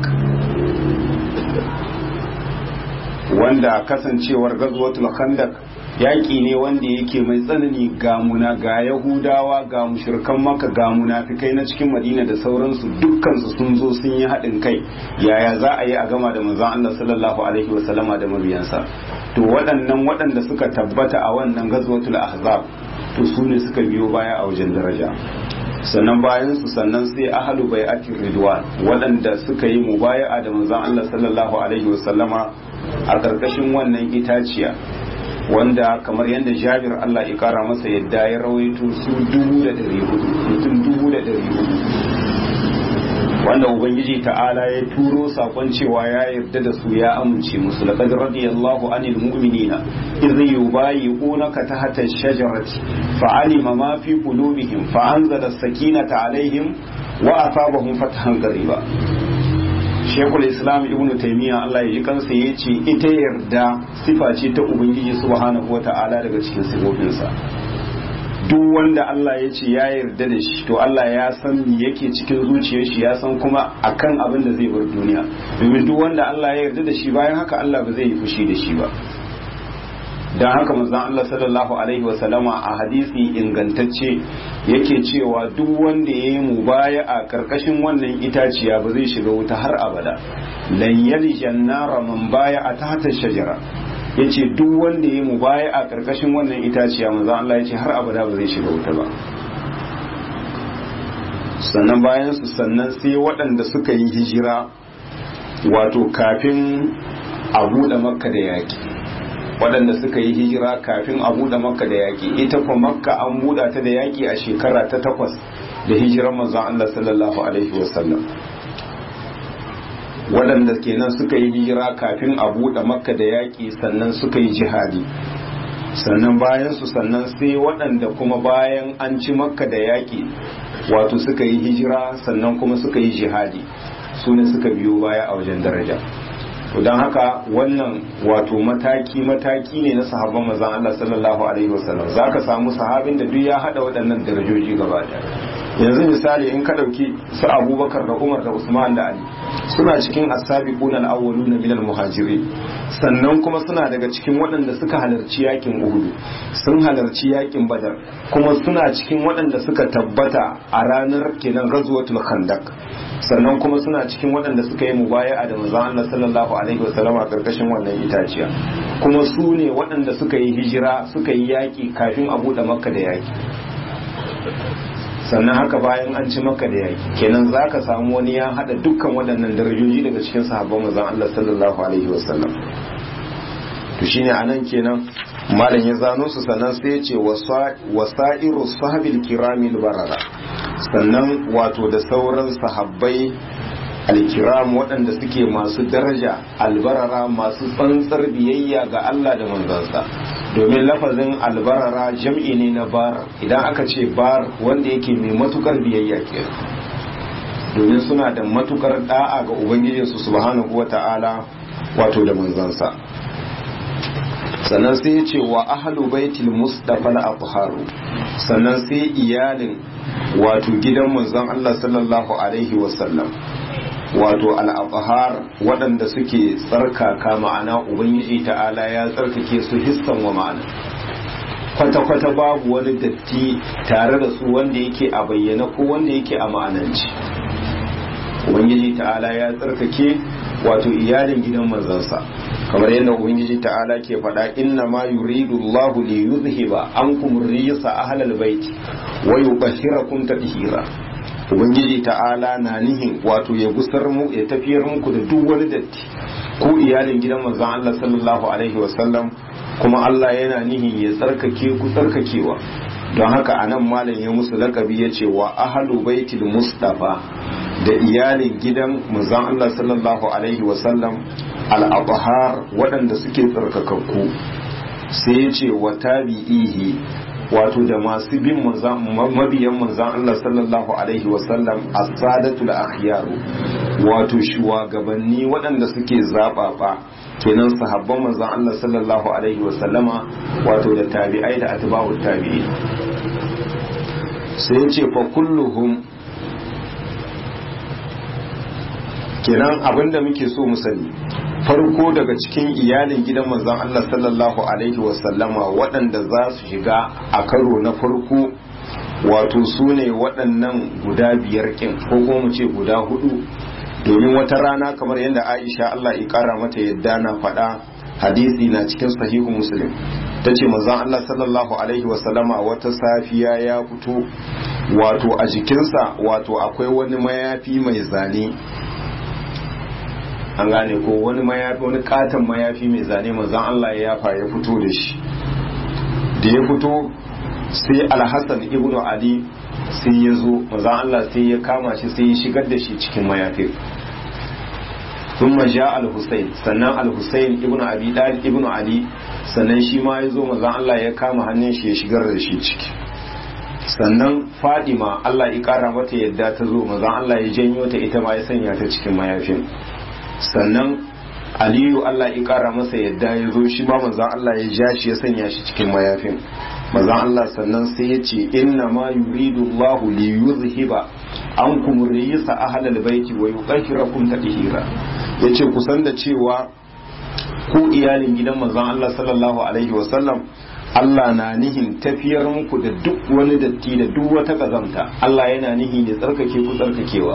wanda kasancewar gazwatul khandaq yaƙi ne wanda yake mai tsanani ga muna ga yahudawa ga mushrikan maka ga munafikai na cikin madina da sauransu dukkansu sun zo sun yi haɗin kai yaya za a yi a gama da manzon Allah sallallahu alaihi wasallama da mabiyansa to waɗannan waɗanda suka tabbata a wannan gazwatul ahzab to su ne suka biyo baya a wajen daraja sannan bayan su sannan sai ahalu bai'atir ridwan waɗanda suka yi mubaya'a da manzon Allah sallallahu alaihi wasallama a ƙarƙashin wannan itaciya wanda kamar yadda jabir Allah ya kara masa yadda ya rawaito su dubu da ɗari hudu mutum dubu da ɗari hudu wanda ubangiji ta'ala ya turo sakon cewa ya yarda da su ya amince musu laqad radiyallahu anil mu'minina idh yubayyi'unaka tahta ash-shajarati fa'alima ma fi qulubihim fa'anzala as-sakinata alaihim wa asabahum fathan qariba shekul islam ibn taimiyya Allah ya ji kansa ya ce ita yarda sifa ce ta ubangiji subhanahu wata'ala daga cikin sifofinsa duk wanda Allah ya ce ya yarda da shi to Allah ya san me yake cikin zuciyar shi ya san kuma akan abin da zai bar duniya domin duk wanda Allah ya yarda da shi bayan haka Allah ba zai yi fushi da shi ba dan haka manzon Allah sallallahu alaihi wa sallama a hadisi ingantacce yake cewa duk wanda ya yi mubaya a karkashin wannan itaciya ba zai shiga wuta har abada lan yaljan nara man baya a tahta shajara yace duk wanda ya yi mubaya a karkashin wannan itaciya manzon Allah yace har abada ba zai shiga wuta ba sannan bayan su sannan sai waɗanda suka yi hijira wato kafin a buɗe makka da yaƙi waɗanda suka yi hijira kafin a buɗe makka da yaƙi ita kuma makka an buɗa ta da yaƙi a shekara ta takwas da hijirar manzon Allah sallallahu alaihi wasallam waɗanda kenan suka yi hijira kafin a buɗe makka da yaƙi sannan suka yi jihadi sannan bayan su sannan sai waɗanda kuma bayan an ci makka da yaƙi wato suka yi hijira sannan kuma suka yi jihadi su ne suka biyo baya a wajen daraja don haka wannan wato mataki-mataki ne na sahabban mazan Allah sallallahu alaihi wasallam za ka samu sahabin da duk ya hada waɗannan darajoji gaba yanzu misali in ka ɗauki su abubakar da umar da usman da ali suna cikin asabiquna al-awwaluna min al-muhajirin sannan kuma suna daga cikin waɗanda suka halarci yakin Uhud sun halarci yakin Badar kuma suna cikin waɗanda suka tabbata a ranar kenan ghazwatul Khandaq sannan kuma suna cikin waɗanda suka yi mubaya'a da manzon Allah sallallahu alaihi wasallam a karkashin wannan itaciya kuma su ne waɗanda suka yi hijira suka yi yaki kafin a buɗe Makka da yaki sannan haka bayan an ci maka da yaki kenan za ka samu wani ya hada dukkan waɗannan darajoji daga cikin sahabban manzon Allah sallallahu alaihi wasallam to shine anan kenan malam ya zano su sannan sai ya ce wasa'iru sahabil kiramil barara sannan wato da sauran sahabbai alkiram waɗanda suke masu daraja albarara masu tsantsar biyayya ga Allah da manzansa domin lafazin albarara jam'i ne na bar idan aka ce bar wanda yake mai matukar biyayya ke domin suna da matukar da'a ga ubangijinsu subhanahu wa ta'ala wato da manzansa sannan sai ya ce wa ahlu baitil mustafa al-atharu sannan sai iyalin wato gidan manzon Allah sallallahu alaihi wasallam wato al'abahar waɗanda suke tsarkaka ma'ana ubangiji ta'ala ya tsarkake su hissan wa ma'ana kwata-kwata babu wani datti tare da su wanda yake a bayyana ko wanda yake a ma'ananci ubangiji ta'ala ya tsarkake wato iyalin gidan manzansa kamar yadda ubangiji ta'ala ke faɗa inna ma yuridu Allahu li yuzhiba ankum rijsa ahlal bait wa yubashshirakum tadhira ubangiji ta'ala na nihin wato ya gusar mu ya tafiyar muku da duk wani datti ko iyalin gidan manzon Allah sallallahu alaihi wasallam kuma Allah yana nihin ya tsarkake ku tsarkakewa don haka anan malam ya musu lakabi ya ce wa ahlu baitil mustafa da iyalin gidan manzon Allah sallallahu alaihi wasallam al-abhar waɗanda suke tsarkakakku sai ya ce wa tabi'ihi wato da masu bin mabiyan manzan Allah sallallahu alaihi wasallam as-sadatul akhyaru wato shugabanni waɗanda suke zabafa kenan sahabban manzan Allah sallallahu alaihi wasallama wato da tabi'ai da atba'ut tabi'in sai ce fa kulluhum kenan abinda muke so mu sani farko daga cikin iyalin gidan manzon Allah sallallahu alaihi wasallama waɗanda za su shiga a karo na farko wato su ne waɗannan guda biyar kin ko kuma mu ce guda hudu domin wata rana kamar yadda Aisha Allah ya kara mata yadda na faɗa hadisi na cikin sahihu muslim ta ce manzon Allah sallallahu alaihi wasallama wata safiya ya fito wato a jikinsa wato akwai wani mayafi mai zane an gane ko wani mayafi wani katon mayafi mai zane manzon Allah ya yafa ya fito da shi da ya fito sai alhassan ibnu ali sai ya zo manzon Allah sai ya kama shi sai ya shigar da shi cikin mayafin ثم جاء الحسين sannan al-Husayn ibn Abi Talib ibn Ali sannan shi ma ya zo manzon Allah ya kama hannun shi ya shigar da shi ciki sannan Fadima Allah ya kara mata yadda ta zo manzon Allah ya janyo ta ita ma ya sanya ta cikin mayafin sannan aliyu Allah ya kara masa yadda ya zo shi ma manzan Allah ya ja shi ya sanya shi cikin mayafin manzan Allah sannan sai ya ce inna ma yuridu Allahu li yuzhiba ankum rijsa ahlal baiti wa yuqahhirakum tadhira yace kusan da cewa ku iyalin gidan manzan Allah sallallahu alaihi wa sallam Allah na nihin tafiyar muku da duk wani datti da duk wata kazamta Allah yana nihi ne tsarkake ku tsarkakewa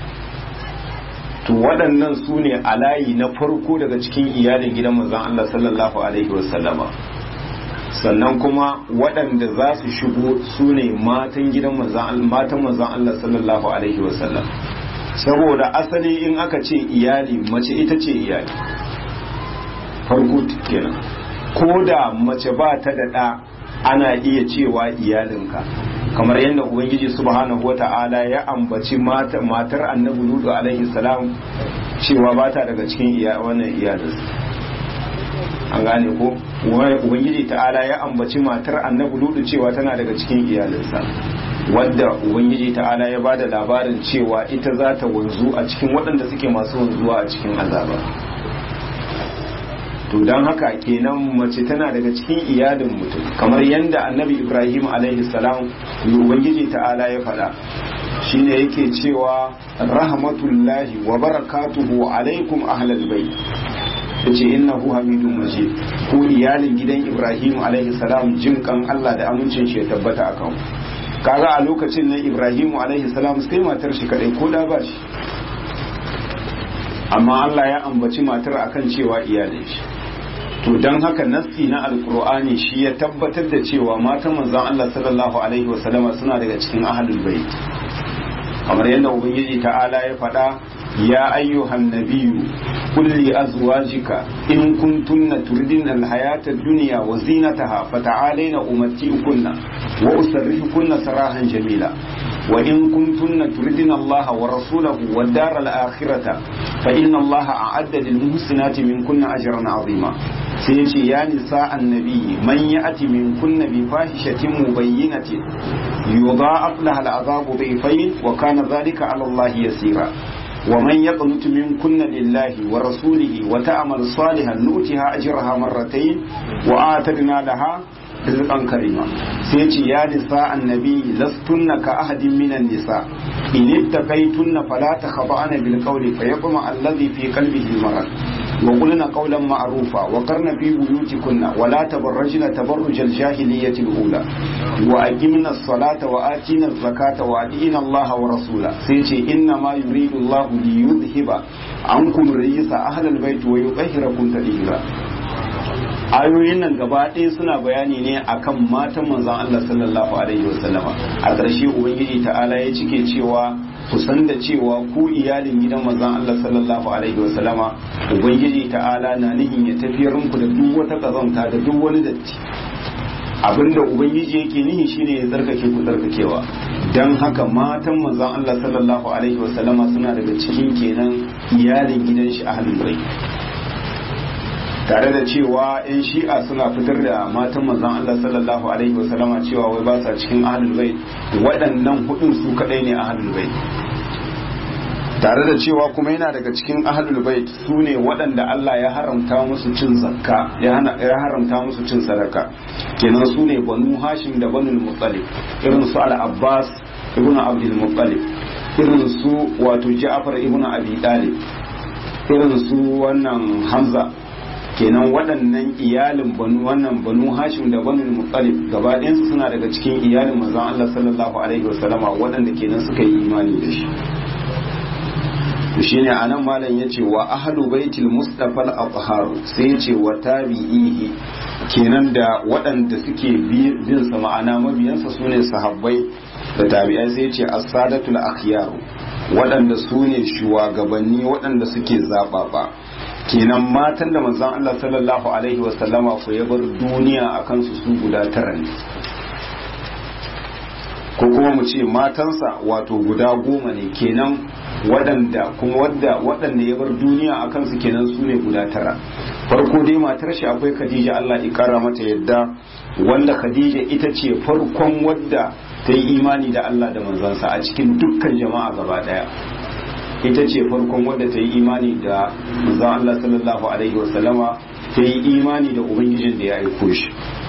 to waɗannan su ne a layi na farko daga cikin iyalin gidan manzon Allah sallallahu alaihi wasallama sannan kuma waɗanda za su shigo su ne matan gidan matan manzon Allah sallallahu alaihi wasallam saboda asali in aka ce iyali mace ita ce iyali farko kenan ko da mace ba ta da ɗa ana iya cewa iyalinka kamar yadda ubangiji subhanahu wata'ala ya ambaci matar annabi ludu alaihi salam cewa ba ta daga cikin wannan iyalinsa an gane ko ubangiji ta'ala ya ambaci matar annabi ludu cewa tana daga cikin iyalinsa wadda ubangiji ta'ala ya bada labarin cewa ita za ta wanzu a cikin waɗanda suke masu wanzuwa a cikin azaba to don haka kenan mace tana daga cikin iyalin mutum kamar yadda annabi ibrahim alaihi salam ubangiji ta'ala ya faɗa shine yake cewa rahmatullahi wa barakatuhu alaikum ahlal bait yace innahu hamidun majid ku iyalin gidan Ibrahim alaihi salam jin kan Allah da amincin shi ya tabbata akan kaga a lokacin nan Ibrahim alaihi salam sai matar shi kadai ko da ba shi amma Allah ya ambaci matar akan cewa iyalin shi to don haka nassi na alkur'ani shi ya tabbatar da cewa matan manzon Allah sallallahu alaihi wasallama suna daga cikin ahlul bait kamar yadda ubangiji ta'ala ya faɗa ya ayyuhan nabiyyu qul li azwajika in kuntunna turidina alhayata ad-dunya wa zinataha fata'alaina umatti'ukunna wa usarrihukunna sarahan jamila وإن كنتن تردن الله ورسوله والدار الآخرة فإن الله أعد للمحسنات منكن أجرا عظيما سيجي يا نساء النبي من يأتي منكن بفاحشة مبينة يضاعف لها العذاب ضعفين وكان ذلك على الله يسيرا ومن يقنت منكن لله ورسوله وتعمل صالحا نؤتها أجرها مرتين وآتدنا لها rizqan karima sai ce ya nisa annabi lastunna ka ahadin minan nisa in ittaqaytunna fala takhda'na bil qawli fayaqma alladhi fi qalbihi marad wa qulna qawlan ma'rufa wa qarna fi buyutikunna wa la tabarrajna tabarruj al jahiliyyati al ula wa aqimna as-salata wa atina az-zakata wa atina Allah wa rasula sai ce inna ma yuridu Allah li yudhhiba ankum rijsa ahlal bait wa yutahhirakum tadhira ayoyin nan gaba ɗaya suna bayani ne akan matan manzon Allah sallallahu alaihi wasallama a ƙarshe ubangiji ta'ala ya cike cewa ku san da cewa ku iyalin gidan manzon Allah sallallahu alaihi wasallama ubangiji ta'ala na nihin ya tafiyar muku da duk wata kazanta da duk wani datti abinda ubangiji yake nihi shine ya tsarkake ku tsarkakewa dan haka matan manzon Allah sallallahu alaihi wasallama suna daga cikin kenan iyalin gidan shi ahlul bait tare da cewa 'yan shi'a suna fitar da matan manzon Allah sallallahu alaihi wasallama cewa wai ba sa cikin ahlul bait waɗannan hudun su kadai ne ahlul bait tare da cewa kuma yana daga cikin ahlul bait su ne waɗanda Allah ya haramta musu cin zakka ya haramta musu cin sadaka kenan su ne banu hashim da banu muttalib irin su al-abbas ibnu abdul muttalib irin su wato ja'far ibnu abi talib irin su wannan hamza kenan waɗannan iyalin banu wannan banu hashim da banu muttalib gaba ɗayansu suna daga cikin iyalin manzon Allah sallallahu alaihi wasallama waɗanda kenan suka yi imani da shi shine anan malam yace wa ahlu baitil mustafa al-athhar sai yace wa tabi'ihi kenan da waɗanda suke bin sa ma'ana mabiyansa sune sahabbai da tabi'ai sai yace as-sadatul akhyar waɗanda sune shugabanni waɗanda suke zababa kenan matan da manzon Allah sallallahu alaihi wasallama ko ya bar duniya a kansu su guda tara ne ko kuma mu ce matansa wato guda goma ne kenan waɗanda kuma wadda waɗanda ya bar duniya a kansu kenan su ne guda tara farko dai matar shi akwai Khadija Allah ya kara mata yadda wanda Khadija ita ce farkon wadda ta yi imani da Allah da manzansa a cikin dukkan jama'a gaba daya ita ce farkon wadda ta yi imani da manzon Allah sallallahu alaihi wasallama ta yi imani da ubangijin da ya aiko shi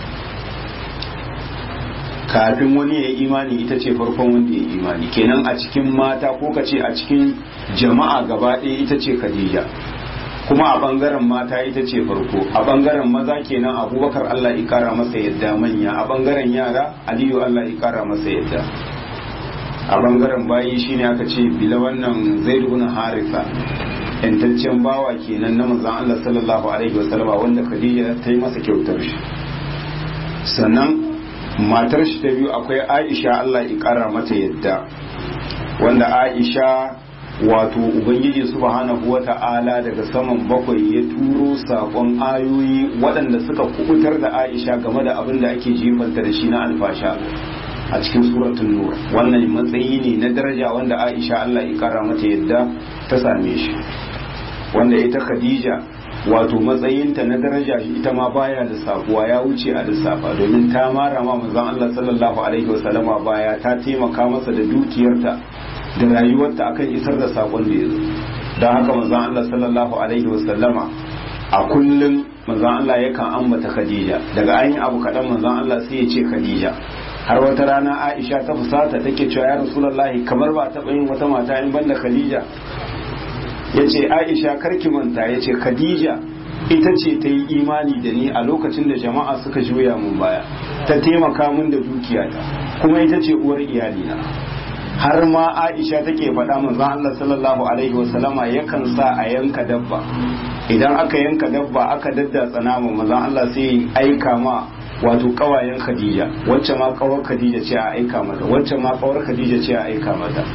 kafin wani ya yi imani ita ce farkon wanda ya yi imani kenan a cikin mata ko ka ce a cikin jama'a gaba ɗaya ita ce Khadija kuma a bangaren mata ita ce farko a bangaren maza kenan abubakar Allah ya kara masa yadda manya a bangaren yara aliyu Allah ya kara masa yadda a bangaren bayi shine aka ce bila wannan zai ibn harisa yantaccen bawa kenan na manzon Allah sallallahu alaihi wasallam wanda Khadija ta yi masa kyautar shi sannan matar shi ta biyu akwai Aisha Allah ya kara mata yadda wanda Aisha wato ubangiji subhanahu wata'ala daga saman bakwai ya turo sakon ayoyi waɗanda suka kubutar da Aisha game da abin da ake jifanta da shi na alfasha a cikin suratul nur wannan matsayi ne na daraja wanda Aisha Allah ya kara mata yadda ta same shi wanda ita Khadija wato matsayinta na daraja ita ma baya da sabuwa ya wuce a lissafa domin ta mara ma manzon Allah sallallahu alaihi wasallama baya ta taimaka masa da dukiyarta da rayuwarta akan isar da sakon da ya zo don haka manzon Allah sallallahu alaihi wasallama a kullum manzon Allah yakan ambata Khadija daga ayin abu kaɗan manzon Allah sai ya ce Khadija har wata rana aisha ta fusata take cewa ya rasulullahi kamar ba taɓa yin wata mata in banda khadija ya ce aisha karki manta ya ce khadija ita ce ta yi imani da ni a lokacin da jama'a suka juya mun baya ta taimaka mun da dukiyata kuma ita ce uwar iyalina har ma aisha take faɗa manzon Allah sallallahu alaihi wasallama yakan sa a yanka dabba idan aka yanka dabba aka daddatsa nama manzon Allah sai aika ma wato kawayen Khadija wacce ma kawar Khadija ce a aika mata wacce ma kawar Khadija ce a aika mata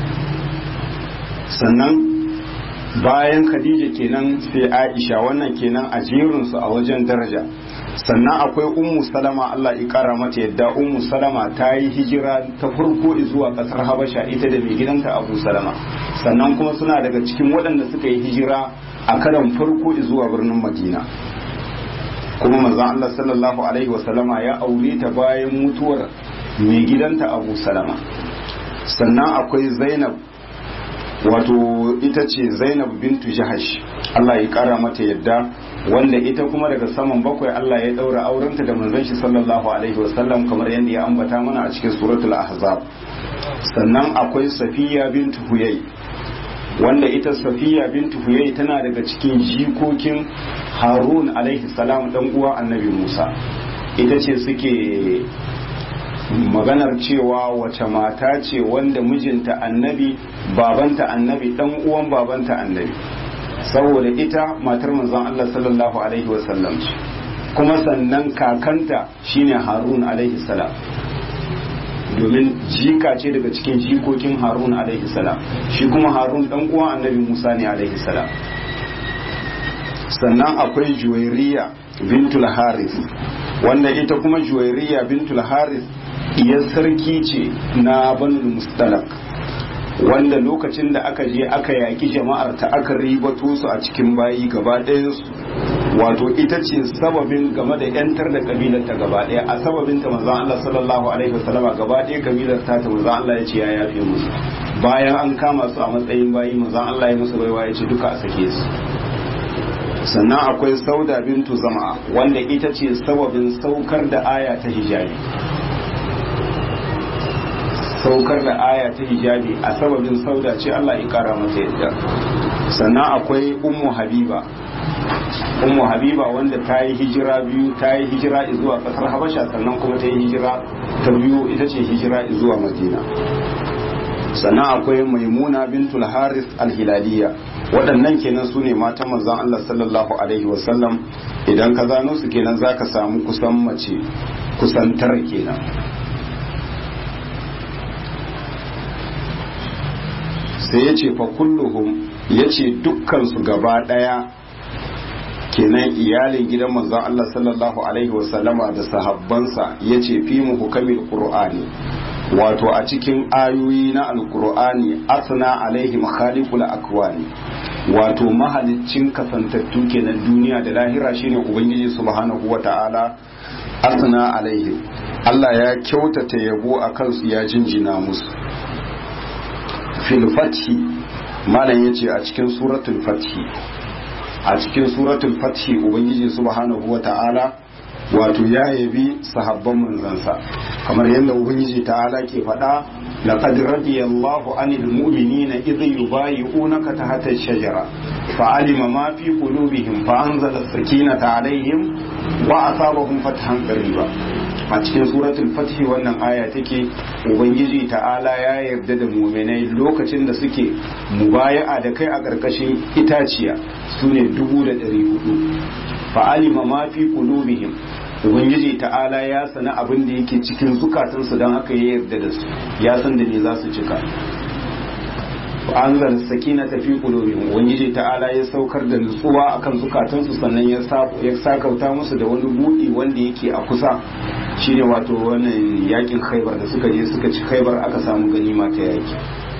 sannan bayan Khadija kenan sai Aisha wannan kenan a jerinsu a wajen daraja sannan akwai ummu salama Allah ya kara mata yadda ummu salama ta yi hijira ta farko zuwa kasar habasha ita da mai gidanta abu salama sannan kuma suna daga cikin waɗanda suka yi hijira a karan farko zuwa birnin madina kuma manzon Allah sallallahu alaihi wasallama ya aure ta bayan mutuwar mai gidanta abu salama sannan akwai zainab wato ita ce zainab bintu jahash Allah ya kara mata yadda wanda ita kuma daga saman bakwai Allah ya daura aurenta da manzon shi sallallahu alaihi wasallam kamar yadda ya ambata mana a cikin suratul ahzab sannan akwai safiya bintu huyai wanda ita safiya bintu huyai tana daga cikin jikokin harun alaihi salam dan uwa annabi musa ita ce suke maganar cewa wace mata ce wanda mijinta annabi babanta annabi dan uwan babanta annabi saboda ita matar manzon Allah sallallahu alaihi wasallam ce kuma sannan kakanta shine Harun alaihi salam domin jika ce daga cikin jikokin Harun alaihi salam shi kuma Harun dan uwan annabi Musa ne alaihi salam sannan akwai Juwairiya bintul Haris wanda ita kuma Juwairiya bintul Haris iyar sarki ce na Banu Mustalak wanda lokacin da aka je aka yaki jama'ar ta aka ribato su a cikin bayi gaba ɗayansu wato ita ce sababin game da yantar da kabilar ta gaba ɗaya a sababin ta manzon Allah sallallahu alaihi wasallama gaba ɗaya kabilar ta ta manzon Allah ya ce ya yafe musu bayan an kama su a matsayin bayi manzon Allah ya musu baiwa ya ce duka a sake su sannan akwai sauda bintu zama wanda ita ce sababin saukar da aya ta hijabi saukar da aya ta hijabi a sababin sauda ce Allah ya kara mata yadda sannan akwai ummu habiba ummu habiba wanda ta yi hijira biyu ta yi hijira zuwa kasar habasha sannan kuma ta yi hijira ta biyu ita ce hijira zuwa madina sannan akwai maimuna bintul haris alhilaliya waɗannan kenan su ne matan manzon Allah sallallahu alaihi wasallam idan ka zano su kenan zaka samu kusan mace kusan tara kenan sai ya ce fa kulluhum ya ce dukkansu gaba ɗaya kenan iyalin gidan manzon Allah sallallahu alaihi wasallama da sahabbansa ya ce fi mu hukamin qur'ani wato a cikin ayoyi na alqur'ani asna alaihi makhaliqul akwani wato mahaliccin kasantattu kenan duniya da lahira shine ubangiji subhanahu wata'ala asna alaihi Allah ya kyautata yabo a kansu ya jinjina musu fil fathi malam yace a cikin suratul fathi a cikin suratul fathi ubangiji subhanahu wata'ala wato ya yabi sahabban manzansa kamar yadda ubangiji ta'ala ke faɗa laqad radiyallahu anil mu'minina idh yubayyi'unaka tahta ash-shajara fa'alima ma fi qulubihim fa anzala as-sakinata alaihim wa asabahum fathan qariba a cikin suratul fathi wannan aya take ubangiji ta'ala ya yarda da muminai lokacin da suke mubaya'a da kai a ƙarƙashin itaciya su ne dubu da ɗari hudu fa'alima ma fi qulubihim ubangiji ta'ala ya sana abin da yake cikin zukatansu don haka ya yarda da su ya san da ne za su cika anzal sakina tafi qulubihim ubangiji ta'ala ya saukar da nutsuwa akan zukatansu sannan ya ya sakauta musu da wani budi wanda yake a kusa shine wato wannan yakin khaibar da suka je suka ci khaibar aka samu ganima ta yaki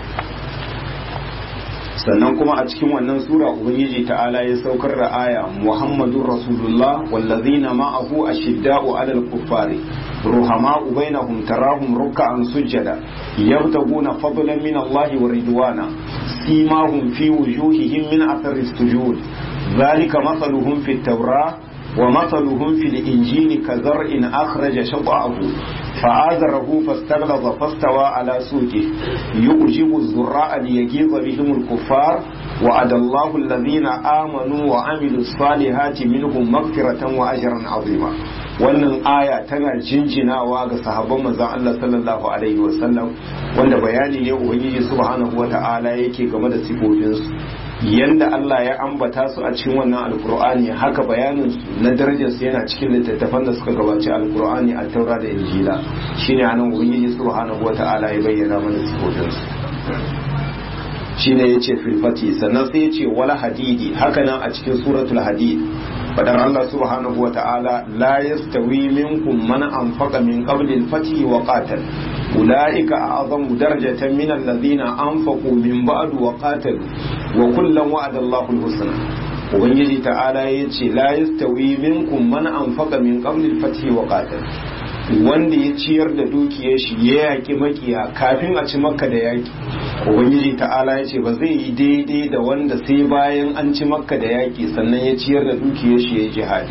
sannan kuma a cikin wannan sura ubangiji ta'ala ya saukar da aya muhammadur rasulullah wallazina ma'ahu ashidda'u 'alal kuffari ruhama'u bainahum tarahum ruk'an sujada yabtaguna fadlan min Allah wa ridwana simahum fi wujuhihim min athari sujud ذلك مثلهم في التوراة wa mathaluhum fil injili ka zar'in akhraja shat'ahu fa'azarahu fastaghlaza fastawa ala suqi yujibu az-zurra'a liyaghiza bihim al-kuffar وعد الله الذين آمنوا وعملوا الصالحات منهم مغفرة وأجرا عظيما wannan aya tana jinjinawa ga sahabban manzon Allah sallallahu alaihi wasallam wanda bayani ne ubangiji subhanahu wata'ala yake game da sifofinsu yanda Allah ya ambata su a cikin wannan alkur'ani haka bayanin su na darajar su yana cikin littattafan da suka gabaci alkur'ani a taura da injila shine anan ubangiji subhanahu wata'ala ya bayyana mana sifofinsu shine yace fil fati sannan sai yace wala hadidi hakanan a cikin suratul hadid fadar Allah subhanahu wa ta'ala la yastawi minkum man anfaqa min qabli al-fati wa qatal ulaika a'zamu darajatan min alladhina anfaqu min ba'du wa qatalu wa kullan wa'ada Allahu al-husna ubangiji ta'ala yace la yastawi minkum man anfaqa min qabli al-fati wa qatal wanda ya ciyar da dukiyar shi ya yaki makiya kafin a ci makka da yaki ubangiji ta'ala ya ce ba zai yi daidai da wanda sai bayan an ci makka da yaki sannan ya ciyar da dukiyar shi ya jihadi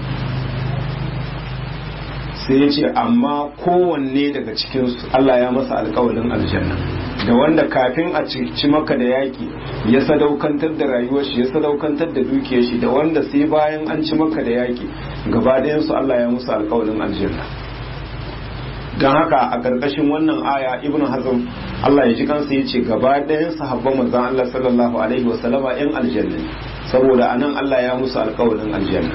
sai ya ce amma kowanne daga cikinsu Allah ya masa alkawalin aljanna da wanda kafin a ci makka da yaki ya sadaukantar da rayuwar shi ya sadaukantar da dukiyar shi da wanda sai bayan an ci makka da yaki gaba ɗayansu Allah ya musu alkawalin aljanna don haka a ƙarƙashin wannan aya ibn hazm Allah ya ji kansa ya ce gaba ɗayan sahabban manzon Allah sallallahu alaihi wa sallama yan aljanna saboda anan Allah ya musu alƙawarin aljanna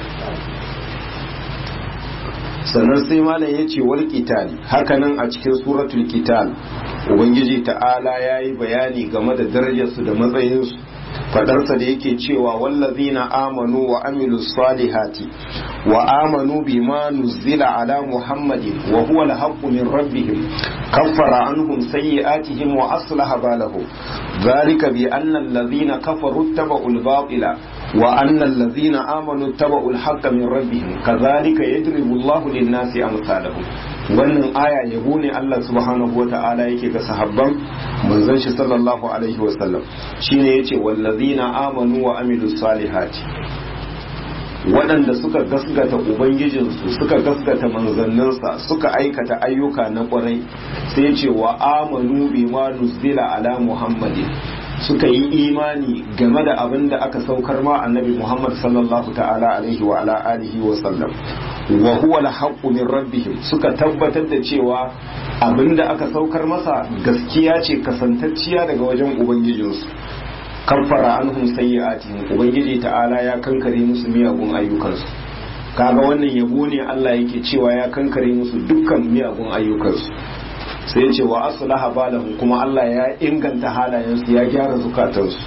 sannan sai malam ya ce wal qital hakanan a cikin suratul qital ubangiji ta'ala yayi bayani game da darajarsu da matsayinsu fadarsa da yake cewa wallazina amanu wa amilus salihati wa amanu bima nuzila ala muhammadin wa huwa alhaqqu min rabbihim kaffara anhum sayyi'atihim wa aslaha balahum dhalika bi anna allazina kafaru ittaba'u al-batila wa anna allazina amanu ittaba'u al-haqqa min rabbihim kadhalika yadribu Allahu lin-nasi amsalahum wannan aya yabo ne Allah subhanahu wata'ala yake ga sahabban manzon shi sallallahu alaihi wa sallam shine yace wallazina amanu wa amilus salihati waɗanda suka gasgata ubangijinsu suka gasgata manzanninsa suka aikata ayyuka na ƙwarai sai ce wa amanu bima nuzila ala muhammadin suka yi imani game da abin da aka saukar ma annabi muhammad sallallahu ta'ala alaihi wa ala alihi wa sallam wa huwa al min rabbihim suka tabbatar da cewa abin da aka saukar masa gaskiya ce kasantacciya daga wajen ubangijinsu kaffara anhum sayyi'atihim ubangiji ta'ala ya kankare musu miyagun ayyukansu kaga wannan yabo ne Allah yake cewa ya kankare musu dukkan miyagun ayyukansu sai ya ce wa aslaha balahum kuma Allah ya inganta halayensu ya gyara zukatansu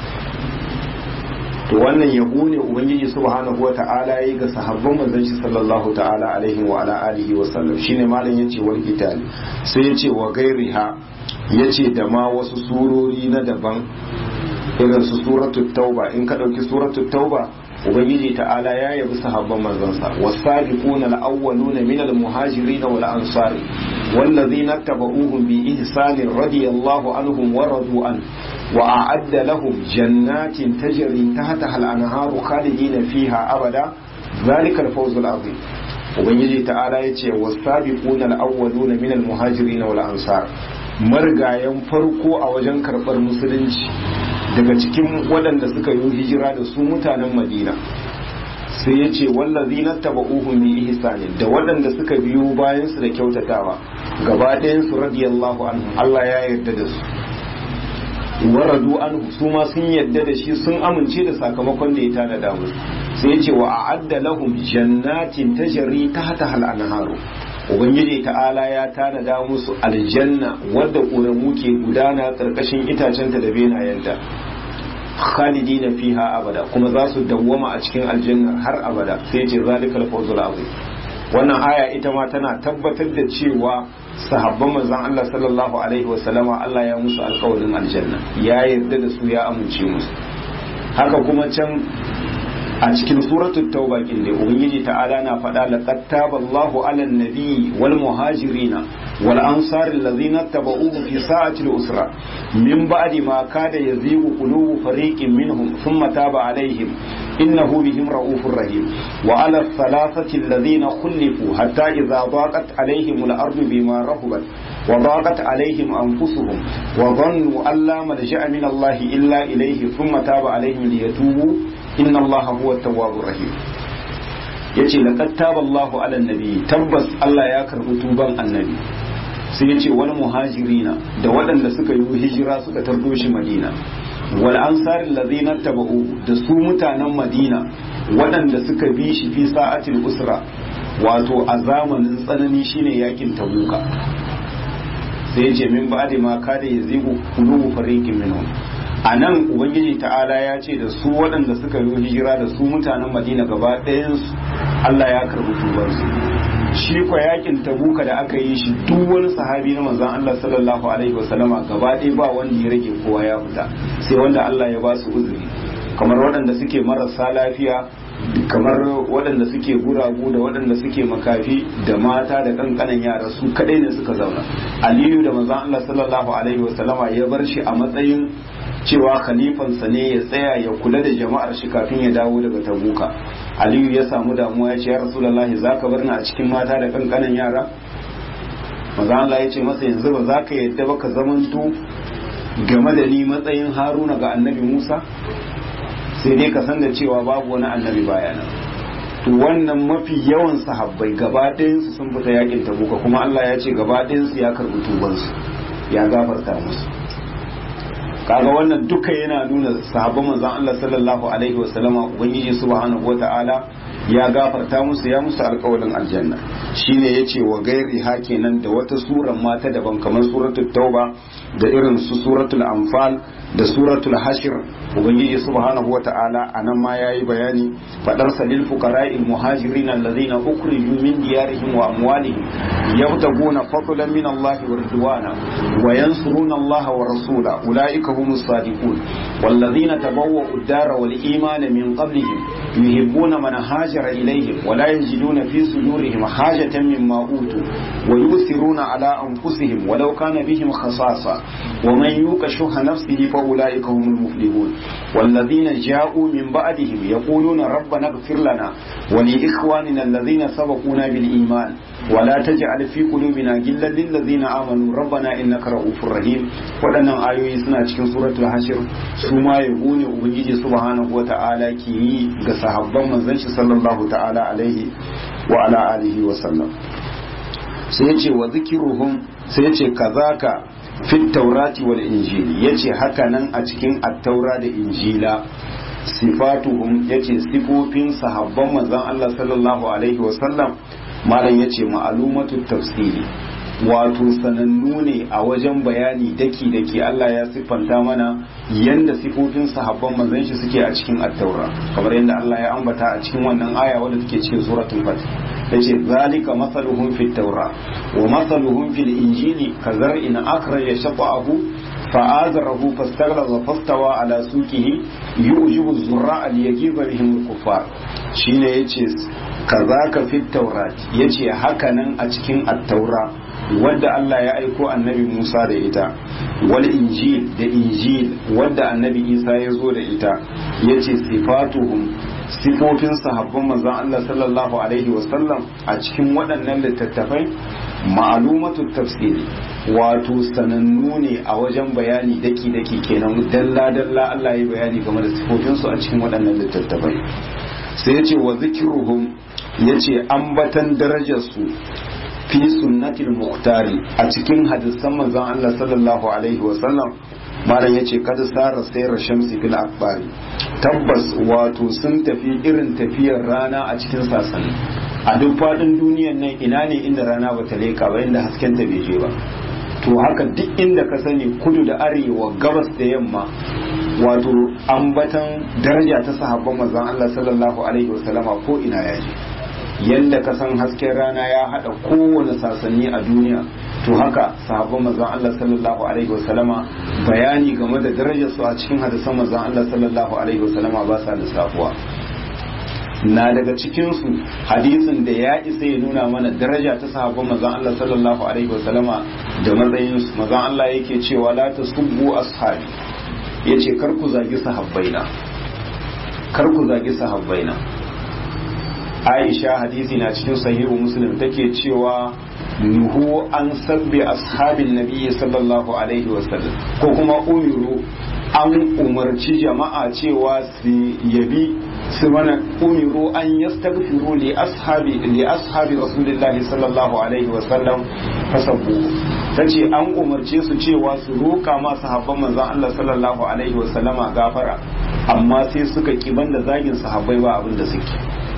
to wannan yabo ne ubangiji subhanahu wa ta'ala yayi ga sahabban manzon shi sallallahu ta'ala alaihi wa ala alihi wa sallam shine malam yace wal qital sai yace wa gairiha yace da ma wasu surori na daban irin su suratul tauba in ka dauki suratul tauba ubangiji ta'ala ya yabi sahabban manzansa wasabiquna al-awwaluna min al-muhajirin wal ansari والذين اتبعوهم بإحسان رضي الله عنهم ورضوا عنه وأعد لهم جنات تجري تحتها الأنهار خالدين فيها أبدا ذلك الفوز العظيم ubangiji ta'ala ya ce wasabiquna al-awwaluna min al-muhajirin wal ansar margayan farko a wajen karbar musulunci daga cikin waɗanda suka yi hijira da su mutanen madina sai ya ce wallazi na taba uhun bi ihsanin da waɗanda suka biyo bayan su da kyautatawa gaba ɗayan su radiyallahu anhu Allah ya yarda da su waradu anhu su ma sun yarda da shi sun amince da sakamakon da ya tanada musu sai ya ce wa a'adda lahum jannatin tajri tahta hal anharu ubangiji ta'ala ya tanada musu aljanna wadda ƙoramu ke gudana ƙarƙashin itacenta da benayenta khalidina fiha abada kuma za su dawwama a cikin aljannar har abada sai ce zalikal fawzul azim wannan aya ita ma tana tabbatar da cewa sahabban manzon Allah sallallahu alaihi wa sallama Allah ya musu alƙawarin aljanna ya yarda da su ya amince musu haka kuma can a cikin suratul tauba kin ne ubangiji ta'ala na faɗa laqad taballahu 'alan nabiyyi wal muhajirina wal ansari allazina tabauhu fi sa'ati al-usra min ba'di ma kada yazigu qulubu fariqin minhum thumma taba 'alaihim innahu bihim ra'ufur rahim wa ala thalathati alladhina khulifu hatta idha daqat alaihim al-ardu bima rahabat wa daqat alaihim anfusuhum wa dhannu an la malja'a min Allah illa ilayhi thumma taba alaihim liyatubu inna Allah huwa at-tawwabur rahim yace laqad taba Allahu ala nabi tabbas Allah ya karbi tuban annabi sai yace wal muhajirina da waɗanda suka yi hijira suka tardo shi Madina wal ansarin ladina taba'u da su mutanen Madina waɗanda suka bi shi fi sa'atil usra wato a zamanin tsanani shine yakin tabuka sai yace min ba'di ma kada yazigu qulubu fariqin minhum a nan ubangiji ta'ala ya ce da su waɗanda suka yi hijira da su mutanen madina gaba ɗayansu allah ya karɓi tubarsu shi kwa yakin tabuka da aka yi shi duk wani sahabi na manzon allah sallallahu alaihi wasallama gaba ɗaya ba wanda ya rage kowa ya fita sai wanda allah ya ba su uzuri kamar waɗanda suke marasa lafiya kamar waɗanda suke guragu da waɗanda suke makafi da mata da kankanan yara su kaɗai ne suka zauna aliyu da manzon allah sallallahu alaihi wasallama ya bar shi a matsayin cewa khalifansa ne ya tsaya ya kula da jama'ar shi kafin ya dawo daga tabuka aliyu ya samu damuwa ya ce ya rasulullahi za ka bar ni a cikin mata da kankanan yara maza Allah ya ce masa yanzu ba za ka yadda ba ka zamanto game da ni matsayin haruna ga annabi musa sai dai ka san da cewa babu wani annabi bayana to wannan mafi yawan sahabbai gaba ɗayansu sun fita yakin tabuka kuma Allah ya ce gaba ɗayansu ya karɓi tubansu ya gafarta musu kaga wannan duka yana nuna sahabban manzon Allah sallallahu alaihi wa sallama ubangiji subhanahu wata'ala ya gafarta musu ya musu alƙawarin aljanna shine yace wa gairi hakenan da wata suran mata daban kamar suratul tauba da irin su suratul anfal da suratul hashir ubangiji subhanahu wata'ala anan ma yayi bayani fadar salil fuqara'il muhajirin alladhina ukhriju min diyarihim wa amwalihim yabtaguna fadlan min Allah wa ridwana wa yansuruna Allah wa rasula ulaika humus sadiqun والذين تبوأوا الدار والإيمان من قبلهم يحبون من هاجر إليهم ولا يجدون في صدورهم حاجة مما أوتوا ويؤثرون على أنفسهم ولو كان بهم خصاصة ومن يوق شح نفسه فأولئك هم المفلحون والذين جاءوا من بعدهم يقولون ربنا اغفر لنا ولإخواننا الذين سبقونا بالإيمان ولا تجعل في قلوبنا غلا للذين آمنوا ربنا إنك رؤوف رحيم waɗannan ayoyi suna cikin suratul hashir su ma yabo ne ubangiji subhanahu wata'ala ke yi ga sahabban manzon shi sallallahu ta'ala alaihi wa ala alihi wa sallam sai yace wa zikiruhum sai yace kazaka fit taurati wal injili yace haka nan a cikin at-taura da injila sifatuhum yace sifofin sahabban manzon Allah sallallahu alaihi wa sallam malam yace ma'alumatu tafsiri wato sanannu ne a wajen bayani daki daki Allah ya siffanta mana yanda sifofin sahabban manzon shi suke a cikin at-taura kamar yadda Allah ya ambata a cikin wannan aya wadda take cikin suratul fath yace zalika masaluhum fit taura wa masaluhum fil injili kazar'in akhraja shaqahu فآزره فاستغلظ فاستوى على سوقه يؤجب الزراء ليجيب بهم الكفار shine yace kazaka fit taurat yace hakanan a cikin at-taura wadda Allah ya aiko annabi Musa da ita wal injil da injil wadda annabi Isa ya zo da ita yace sifatuhum sifofin sahabban manzon Allah sallallahu alaihi wasallam a cikin waɗannan littattafai ma'alumatu tafsiri wato sanannu ne a wajen bayani daki daki kenan dalla dalla Allah ya bayani game da sifofinsu a cikin waɗannan littattafai sai yace wa zikruhum yace ambatan darajarsu fi sunnatil muhtari a cikin hadisan manzon Allah sallallahu alaihi wasallam malam yace kada sara sayar shamsi fil akbari tabbas wato sun tafi irin tafiyar rana a cikin sasani a duk faɗin duniyan nan ina ne inda rana ba ta leka ba inda hasken ta bai je ba to haka duk inda ka sani kudu da arewa gabas da yamma wato ambatan daraja ta sahabban manzon Allah sallallahu alaihi wasallama ko ina ya je yanda ka san hasken rana ya hada kowane sasanni a duniya to haka sahabban manzon Allah sallallahu alaihi wasallama bayani game da darajar su a cikin hadisan manzon Allah sallallahu alaihi wasallama ba sa lissafuwa na daga cikinsu hadisin da ya isa ya nuna mana daraja ta sahabban manzon Allah sallallahu alaihi wasallama da matsayinsu manzon Allah yake cewa la tasubbu ashabi yace kar ku zagi sahabbaina kar ku zagi sahabbaina Aisha hadisi na cikin sahihu Muslim take cewa nuhu an sabbi ashabin nabiyyi sallallahu alaihi wasallam ko kuma umiru an umarci jama'a cewa su yabi su mana umiru an yastaghfiru li ashabi li ashabi rasulillahi sallallahu alaihi wasallam fasabbu tace an umarce su cewa su roka ma sahabban manzon Allah sallallahu alaihi wasallama gafara amma sai suka kiban da zagin sahabbai ba abin da suke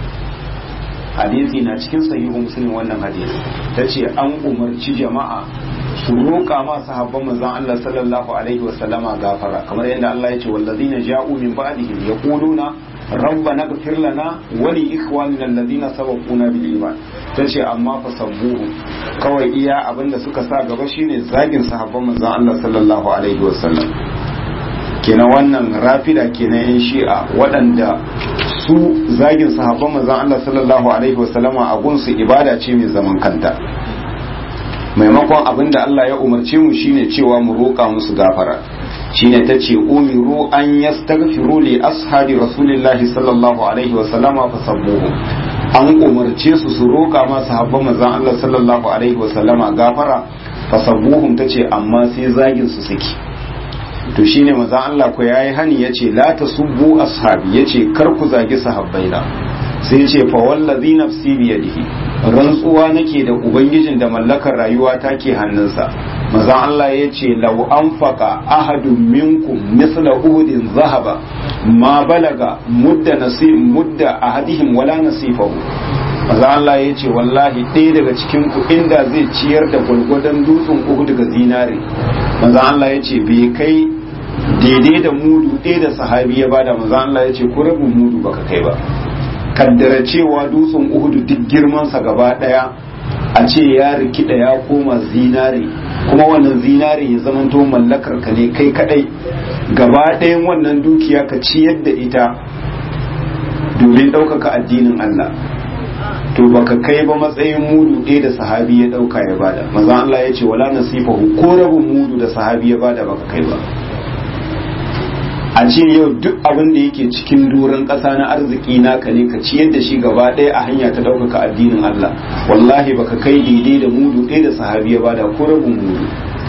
hadisi na cikin sahihu muslim wannan hadisi tace an umarci jama'a su roƙa ma sahabban manzon Allah sallallahu alaihi wa sallama gafara kamar yadda Allah ya ce wallazina ja'u min ba'dihim yaquluna rabbana ighfir lana wa li ikhwanina alladhina sabaquna bil iman tace amma fa sabbuhu kawai iya abinda suka sa gaba shine zagin sahabban manzon Allah sallallahu alaihi wa sallam kenan wannan rafida kenan yan shi'a waɗanda su zagin sahabban manzon Allah sallallahu alaihi wa sallama a gunsu ibada ce mai zaman kanta maimakon abin da Allah ya umarce mu shine cewa mu roƙa musu gafara shine ta ce umiru an yastaghfiru li ashabi rasulillahi sallallahu alaihi wa sallama fa sabbuhu an umarce su su roƙa ma sahabban manzon Allah sallallahu alaihi wa sallama gafara fa sabbuhum tace amma sai zagin su suke to shine manzon Allah ko yayi hani yace la tasubbu ashabi yace kar ku zagi sahabbaina sai ce fa wallazi nafsi biyadihi rantsuwa nake da ubangijin da mallakar rayuwa ta ke hannunsa maza Allah ya ce lau anfaqa ahadun minkum misla uhudin zahaba ma balaga mudda nasib mudda ahadihim wala nasifahu maza Allah ya ce wallahi ɗaya daga cikin ku inda zai ciyar da gwargwadon dutsen uhud ga zinare maza Allah ya ce bai kai daidai da mudu ɗaya da sahabi ya bada maza Allah ya ce ko rabin mudu baka kai ba kaddara cewa dutsen uhudu duk girmansa gaba daya a ce ya rikida ya koma zinare kuma wannan zinare ya zamanto mallakar ka ne kai kadai gaba ɗayan wannan dukiya ka ciyar da ita domin ɗaukaka addinin Allah to baka kai ba matsayin mudu ɗaya da sahabi ya ɗauka ya bada maza Allah ya ce wala nasifahu ko rabin mudu da sahabi ya bada baka kai ba a ce yau duk abin da yake cikin doron ƙasa na arziki naka ne ka ciyar da shi gaba ɗaya a hanya ta ɗaukaka addinin Allah wallahi baka kai daidai da mudu ɗaya da sahabi ya bada ko rabin mudu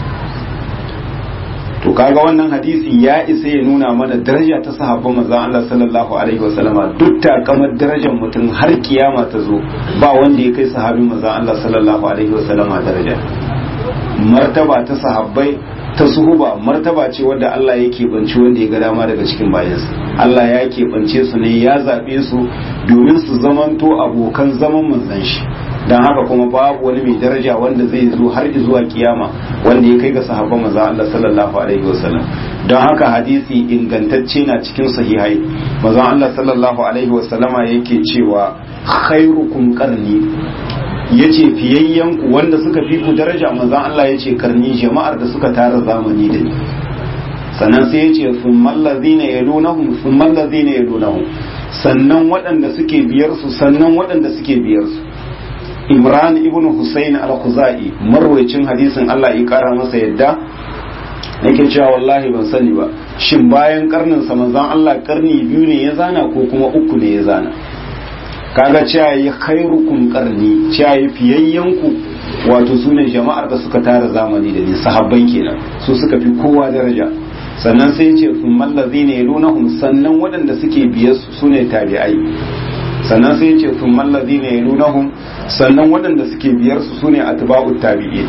to kaga wannan hadisi ya isa ya nuna mana daraja ta sahabban manzon Allah sallallahu alaihi wasallama duk takamar darajar mutum har kiyama ta zo ba wanda ya kai sahabin manzon Allah sallallahu alaihi wasallama daraja martaba ta sahabbai ta suhuba martaba ce wadda Allah ya keɓance wanda ya ga dama daga cikin bayansa Allah ya keɓance su ne ya zaɓe su domin su zamanto abokan zaman manzan shi don haka kuma babu wani mai daraja wanda zai zo har zuwa kiyama wanda ya kai ga sahabban manzan Allah sallallahu alaihi wasallam don haka hadisi ingantacce na cikin sahihai manzan Allah sallallahu alaihi wasallama yake cewa khairukum qarni yace fiyayyen ku wanda suka fi ku daraja manzon Allah yace karni jama'ar da suka tara zamani da ni sannan sai yace summal ladina yalunahum summal ladina yalunahum sannan waɗanda suke biyar su sannan waɗanda suke biyar su Imran ibn Husayn al-Khuzai marwayacin hadisin Allah ya kara masa yadda yake cewa wallahi ban sani ba shin bayan karnin sa manzon Allah karni biyu ne ya zana ko kuma uku ne ya zana kaga cewa yi khairukum qarni cewa yi fiyayyanku wato sune jama'ar da suka tara zamani da ni sahabban kenan su suka fi kowa daraja sannan sai ce sun mallazi ne yalunahum sannan waɗanda suke biye su sune tabi'ai sannan sai ce sun mallazi ne yalunahum sannan waɗanda suke biyar su sune atba'ut tabi'in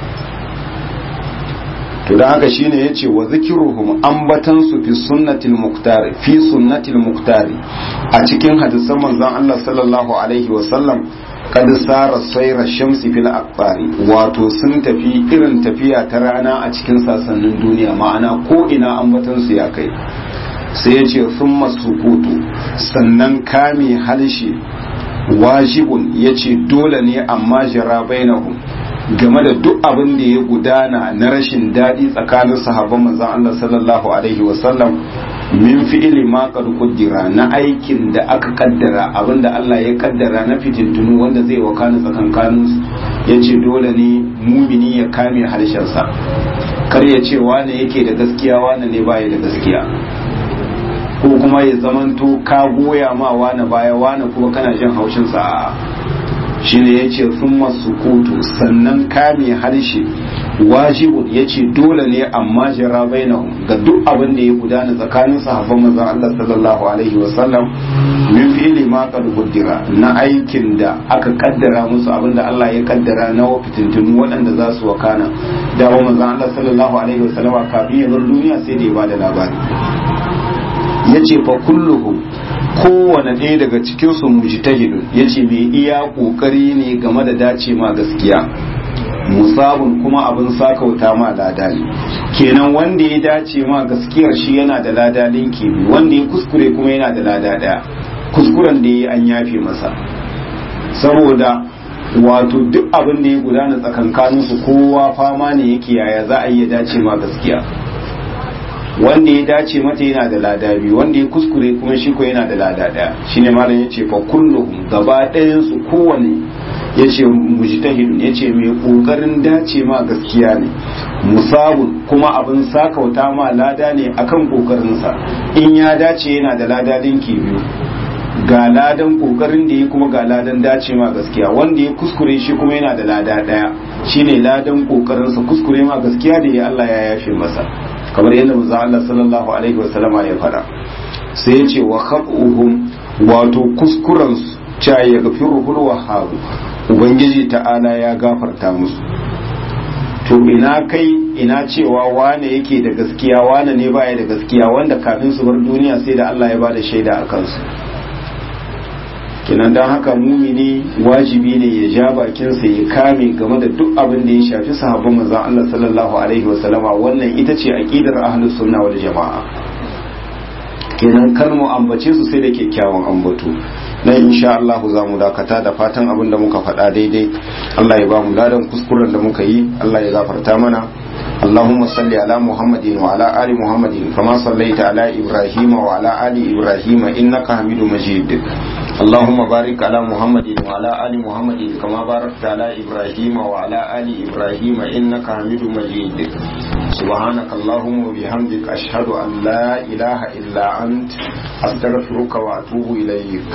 to da haka shine yace wa zikiruhum ambatan su fi sunnatil muqtari fi sunnatil muqtari a cikin hadisan manzon Allah sallallahu alaihi wa sallam kad sara sayra shamsi fil aqbari wato sun tafi irin tafiya ta rana a cikin sasannin duniya ma'ana ko ina ambatan su ya kai sai yace thumma sukutu sannan kame halshe wajibun yace dole ne amma jara bainahum game da duk abin da ya gudana na rashin daɗi tsakanin sahabban manzon Allah sallallahu alaihi wasallam min fi'ili ma qad qaddara na aikin da aka kaddara abin da Allah ya kaddara na fitintunu wanda zai wakana tsakankanin su yace dole ne mumini ya kame harshen sa kar ya ce wane yake da gaskiya wane ne baya da gaskiya ko kuma ya zamanto ka goya ma wani baya wani kuma kana jin haushin sa shi ne ya ce sun masu kutu sannan kame harshe wajibun ya ce dole ne amma jira bainahum ga duk abin da ya gudana tsakanin sahabban manzon Allah sallallahu alaihi wasallam min fi'li ma qad qaddara na aikin da aka kaddara musu abin da Allah ya kaddara na fitintunu waɗanda za su wakana da wa manzon Allah sallallahu alaihi wasallam kafin ya bar duniya sai da ya bada labari yace fa kulluhum kowane ɗaya daga cikinsu mujtahidun yace mai iya ƙoƙari ne game da dace ma gaskiya musabun kuma abin sakauta ma lada ne kenan wanda ya dace ma gaskiyar shi yana da lada linki wanda ya kuskure kuma yana da lada ɗaya kuskuren da ya an yafe masa saboda wato duk abin da ya gudana tsakankaninsu kowa fama ne yake yaya za a iya dace ma gaskiya wanda ya dace mata yana da lada biyu wanda ya kuskure kuma shi ko yana da lada daya shine malam yace fa kulluhum gaba ɗayan su kowane yace mujtahid yace mai kokarin dace ma gaskiya ne musabun kuma abin sakauta ma lada ne akan kokarin sa in ya dace yana da lada dinki biyu ga ladan kokarin da ya kuma ga ladan dace ma gaskiya wanda ya kuskure shi kuma yana da lada daya shine ladan kokarin sa kuskure ma gaskiya da ya Allah ya yafe masa kamar yadda manzo Allah sallallahu alaihi wa sallama ya fada sai ya ce wa khabuhum wato kuskuren cha ya gafiru hul wahhab ubangiji ta'ala ya gafarta musu to ina kai ina cewa wane yake da gaskiya wane ne baya da gaskiya wanda kafin su bar duniya sai da Allah ya bada shaida a kansu kinan don haka mumini wajibi ne ya ja bakinsa ya kame game da duk abin da ya shafi sahabban manzon Allah sallallahu alaihi wasallama wannan ita ce aqidar ahlus sunna wal jamaa kenan kar mu ambace su sai da kyakkyawan ambato nan insha Allah za mu dakata da fatan abin da muka faɗa daidai Allah ya ba mu ladan kuskuren da muka yi Allah ya gafarta mana اللهم صل على محمد وعلى آل محمد كما صليت على إبراهيم وعلى آل إبراهيم إنك حميد مجيد اللهم بارك على محمد وعلى آل محمد كما باركت على إبراهيم وعلى آل إبراهيم إنك حميد مجيد سبحانك اللهم وبحمدك أشهد أن لا إله إلا أنت أستغفرك وأتوب إليك